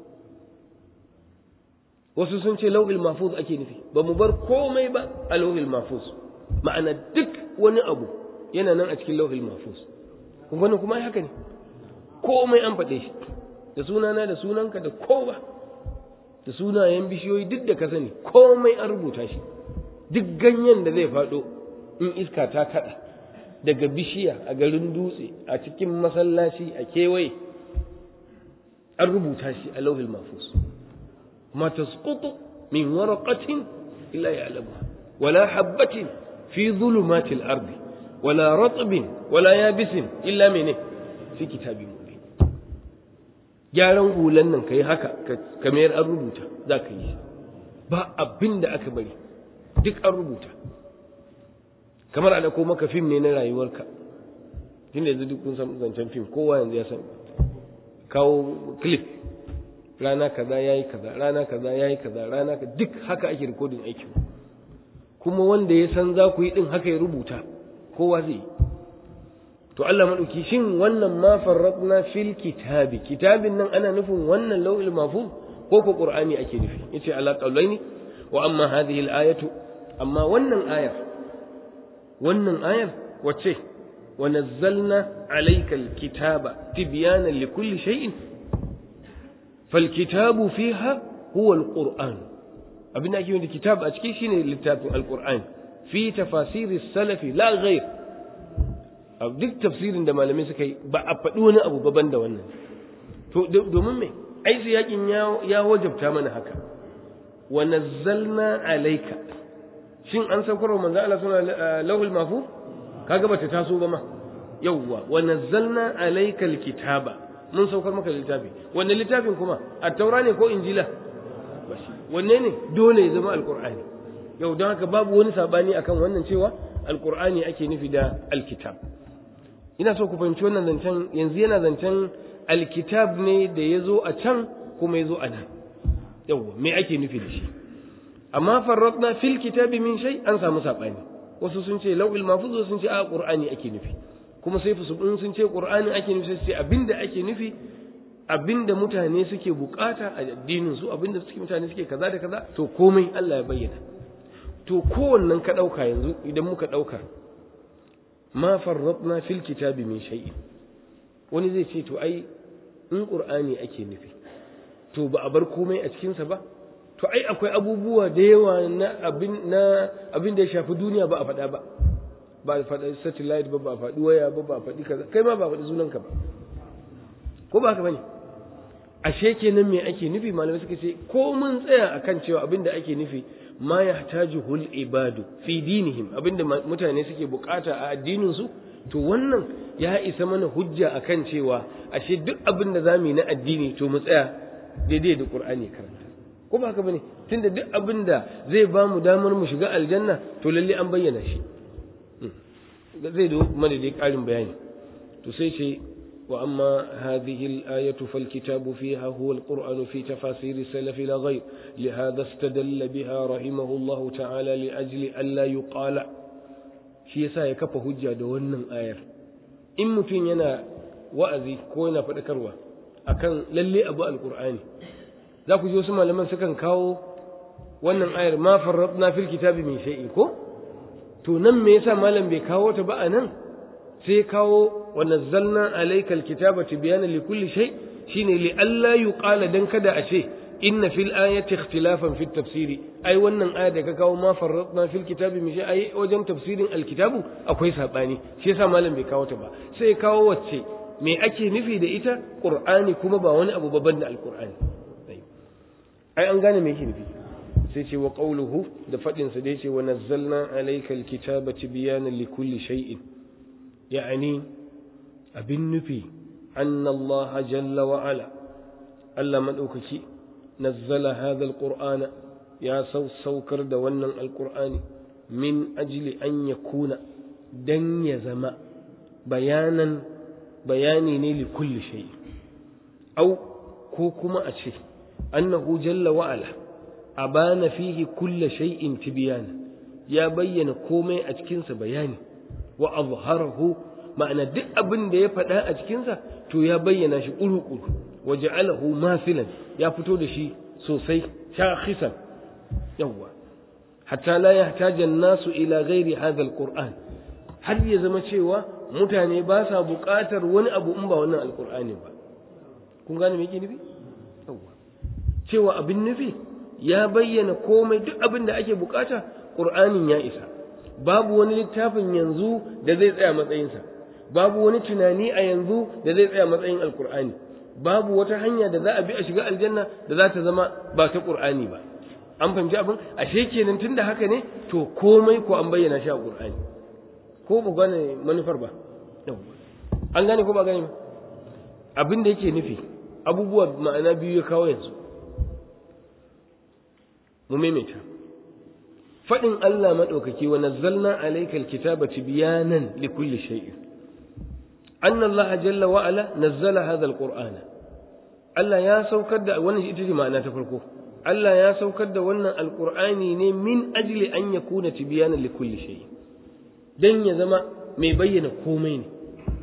wasu sun ce lauhul mahfuz ake nufi ba mu bar komai ba a lauhul mahfuz ma'ana duk wani abu yana nan a cikin lauhul mahfuz kun gani kuma haka ne komai an faɗe shi da sunana da sunanka da kowa da sunayen bishiyoyi duk da ka sani komai an rubuta shi duk ganyen da zai faɗo in iska ta kaɗa daga bishiya a garin dutse a cikin masallaci a kewaye an rubuta shi a lauhul mahfuz ma tasqutu min waraqatin illa ya'lamuha wala habatin fi dhulumatil ardi wala ratbin wala yabisin illa mene fi kitabin mubin gyaran hulan nan kai haka ka mayar an rubuta za ka yi ba abin da aka bari duk an rubuta kamar a ko maka fim ne na rayuwarka tunda yanzu duk kun san zancen fim kowa yanzu ya san kawo clip rana kaza yayi kaza rana kaza yayi kaza rana ka duk haka ake recording aikin kuma wanda ya san za ku yi din haka ya rubuta kowa zai to Allah madauki shin wannan ma farratna fil kitabi kitabin nan ana nufin wannan lawil mahfuz ko ko qur'ani ake nufi yace ala qawlaini wa amma hadhihi al ayatu amma wannan ayar wannan ayar wace wa nazzalna alayka al kitaba tibyana li kulli shay'in fal kitabu fiha huwa al qur'an abin da ake yi da kitab a cikin shine littafin al qur'an fi tafasiri salafi la ghayr a duk tafsirin da malamai suka yi ba a faɗi wani abu baban da wannan to domin me ai su yakin ya wajabta mana haka wa nazzalna alayka shin an saukar wa manzo Allah suna lahul mafu kaga bata taso ba ma yawwa wa nazzalna alayka alkitaba mun saukar maka littafi wannan littafin kuma at-taura ne ko injila wanne ne dole ya zama alqur'ani yau don haka babu wani sabani akan wannan cewa alqur'ani ake nufi da alkitab ina so ku fahimci wannan zancen yanzu yana zancen alkitab ne da ya zo a can kuma ya zo a nan yawwa me ake nufi da shi amma farratna fil kitabi min shay an samu sabani wasu sun ce lawil mahfuz sun ce a qur'ani ake nufi kuma sai su sun ce qur'ani ake nufi sai abinda ake nufi abinda mutane suke bukata a addinin su abinda suke mutane suke kaza da kaza to komai Allah ya bayyana to kowannen ka dauka yanzu idan muka dauka ma farratna fil kitabi min shay'in wani zai ce to ai in qur'ani ake nufi to ba a bar komai a cikin sa ba to ai akwai abubuwa da yawa na abin na abin da ya shafi duniya ba a faɗa ba ba a faɗa satellite ba ba a faɗi waya ba ba a faɗi kaza kai ma ba a faɗi sunanka ba ko ba haka bane ashe kenan me ake nufi malamai suka ce ko mun tsaya akan cewa abin da ake nufi ma yahtajuhul ibadu fi dinihim abinda mutane suke bukata a addinin su to wannan ya isa mana hujja akan cewa ashe duk abin da zamu yi na addini to mu tsaya daidai da Qur'ani karanta ko ba haka bane tunda duk abin da zai ba mu damar mu shiga aljanna to lalle an bayyana shi zai da mana dai karin bayani to sai ce وأما هذه الآية فالكتاب فيها هو القرآن في تفاسير السلف لا غير لهذا استدل بها رحمه الله تعالى لأجل ألا يقال shi yasa ya kafa hujja da wannan ayar in mutum yana wa'azi ko yana faɗakarwa akan lalle abu alqur'ani za ku ji wasu malaman sukan kawo wannan ayar ma farratna fil kitabi min shay'in ko to nan me yasa malam bai kawo ta ba a nan sai kawo wa nazzalna alaykal kitaba tibyana likulli shay shine li alla yuqala dan kada a ce inna fil ayati ikhtilafan fit tafsiri ai wannan aya da ka kawo ma farratna fil kitabi min shay ai wajen tafsirin alkitabu akwai sabani shi yasa malam bai kawo ta ba sai kawo wacce me ake nufi da ita qur'ani kuma ba wani abu babban da alqur'ani ai an gane me yake nufi sai ce wa qawluhu da fadin sa da yace wa nazzalna alaykal kitaba tibyanan likulli shay'in يعني abin nufi أن الله جل وعلا ألا من أوكي نزل هذا القرآن يا سو سوكر دوانا القرآن من أجل أن يكون دن يزما بيانا bayani ne li kulli shay au ko kuma a ce annahu jalla wa ala abana fihi kulli shay'in tibyana ya bayyana komai a cikinsa bayani wa azharahu ma'ana duk abin da ya faɗa a cikinsa to ya bayyana shi ƙuru-ƙuru wa ja'alahu masilan ya fito da shi sosai shakhisan yawwa hatta la yahtaja nasu ila ghairi hadha alquran har ya zama cewa mutane ba sa buƙatar wani abu in ba wannan alqur'ani ba kun gane me yake nufi yawwa cewa abin nufi ya bayyana komai duk abin da ake buƙata qur'anin ya isa babu wani littafin yanzu da zai tsaya matsayinsa babu wani tunani a yanzu da zai tsaya matsayin alkur'ani babu wata hanya da za a bi a shiga aljanna da za ta zama ba ta qur'ani ba an fahimci abin ashe kenan tunda haka ne to komai ko an bayyana shi a qur'ani ko ba gane manufar ba an gane ko ba gane ba abin da yake nufi abubuwa ma'ana biyu ya kawo yanzu mu maimaita faɗin Allah maɗaukaki wa nazzalna alayka alkitaba tibyanan likulli shay'in anna Allah jalla wa ala nazzala hadha alqur'ana Allah ya saukar da wannan ita ce ma'ana ta farko Allah ya saukar da wannan alqur'ani ne min ajli an yakuna tibyanan likulli shay'in dan ya zama mai bayyana komai ne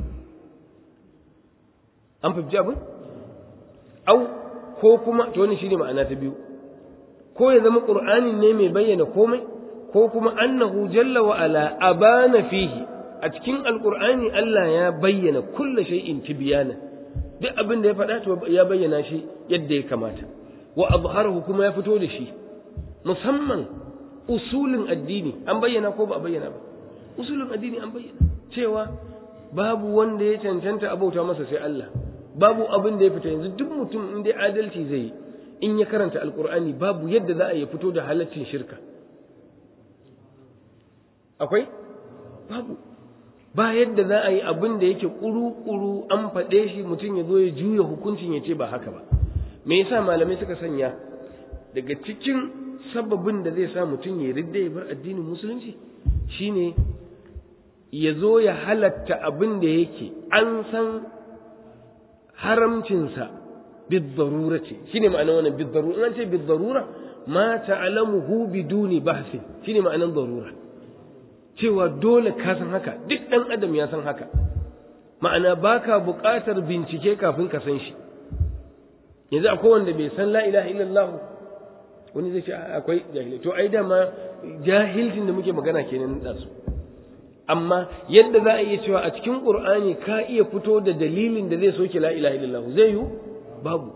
an fahimci abin au ko kuma to wannan shine ma'ana ta biyu ko ya zama qur'anin ne mai bayyana komai ko kuma annahu jalla wa ala abana fihi a cikin alqur'ani Allah ya bayyana kullu shay'in tibyana duk abin da ya faɗa to ya bayyana shi yadda ya kamata wa azharahu kuma ya fito da shi musamman usulin addini an bayyana ko ba a bayyana ba usulin addini an bayyana cewa babu wanda ya cancanta abauta masa sai Allah babu abin da ya fita yanzu duk mutum in dai adalci zai yi in ya karanta alkur'ani babu yadda za a yi fito da halaccin shirka akwai babu ba yadda za a yi abin da yake ƙuru-ƙuru an faɗe shi mutum ya zo ya juya hukuncin ya ce ba haka ba me yasa malamai suka sanya daga cikin sababin da zai sa mutum ya ridda ya bar addinin musulunci shine ya zo ya halatta abin da yake an san haramcinsa بالضرورة شنو معنى وانا بالضرورة أنت بالضرورة ما تعلمه بدون بحث شنو معنى ضرورة cewa dole ka san haka duk ɗan adam ya san haka ma'ana baka buƙatar bincike kafin ka san shi yanzu akwai wanda bai san la ilaha illallah wani zai ce akwai jahilai to ai dama jahilcin da muke magana kenan da su amma yadda za a iya cewa a cikin qur'ani ka iya fito da dalilin da zai soke la ilaha illallah zai yiwu babu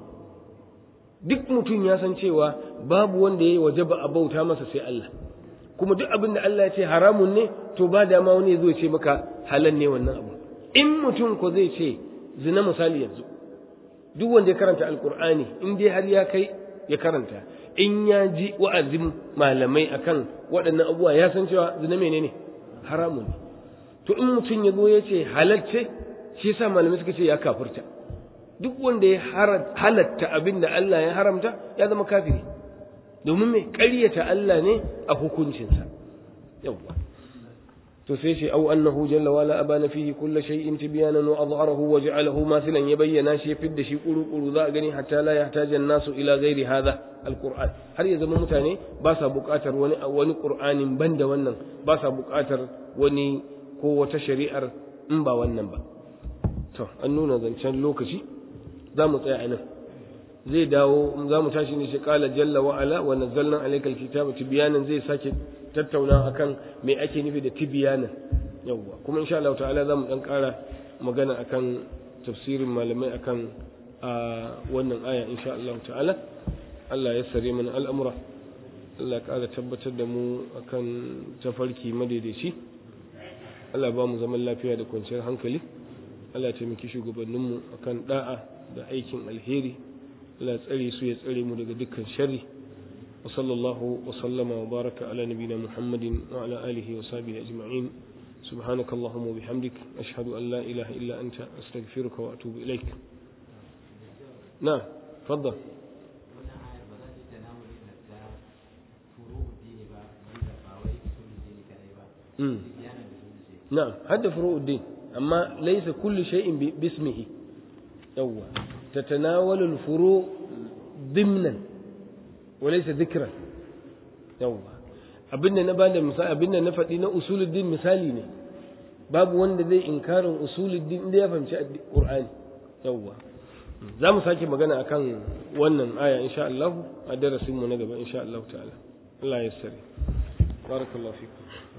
duk mutum ya san cewa babu wanda ya yi waje ba a bauta masa sai Allah kuma duk abin da Allah ya ce haramun ne to ba dama wani ya zo ce maka halal ne wannan abu in mutum ko zai ce zina misali yanzu duk wanda ya karanta alkur'ani in dai har ya kai ya karanta in ya ji wa'azin malamai akan waɗannan abubuwa ya san cewa zina menene haramun ne to in mutum ya zo ya ce halal ce shi yasa malamai suka ce ya kafirta duk wanda ya halatta abin da Allah ya haramta ya zama kafiri domin mai ƙaryata Allah ne a hukuncinsa yawwa to sai ce au annahu jalla wala abana fihi kullu shay'in tibyanan wa adharahu wa ja'alahu mathilan ya bayyana shi ya fidda shi kuru kuru za a gani hatta la yahtaja nasu ila ghairi hadha alquran har ya zama mutane ba sa buƙatar wani wani qur'anin banda wannan ba sa buƙatar wani ko wata shari'ar in ba wannan ba to an nuna zancen lokaci za mu tsaya a nan zai dawo za mu tashi ne shi kala jalla wa ala wa nazzalna alayka alkitaba tibyanan zai sake tattauna akan me ake nufi da tibyanan yawwa kuma insha Allah ta'ala za mu dan ƙara magana akan tafsirin malamai akan a wannan aya insha Allah ta'ala Allah ya sare mana al'amura Allah ya ƙara tabbatar da mu akan tafarki madaidaici Allah ba mu zaman lafiya da kwanciyar hankali Allah ya taimaki shugabanninmu akan da'a da aikin alheri Allah tsare su ya tsare mu daga dukkan sharri wa sallallahu wa sallama wa baraka ala nabina Muhammadin wa ala alihi wa sahbihi ajma'in سبحانك اللهم وبحمدك أشهد أن لا إله إلا أنت أستغفرك وأتوب إليك نعم تفضل نعم هذا فروع الدين amma laysa kullu shay'in bismihi yawwa tatanawalu al-furu dimnan wa laysa dhikran yawwa abinda na bada misali abinda na faɗi na usuluddin misali ne babu wanda zai inkarin usuluddin inda ya fahimci qur'ani yawwa za mu sake magana akan wannan aya insha Allah a darasin mu na gaba insha Allah ta'ala Allah ya sare barakallahu fikum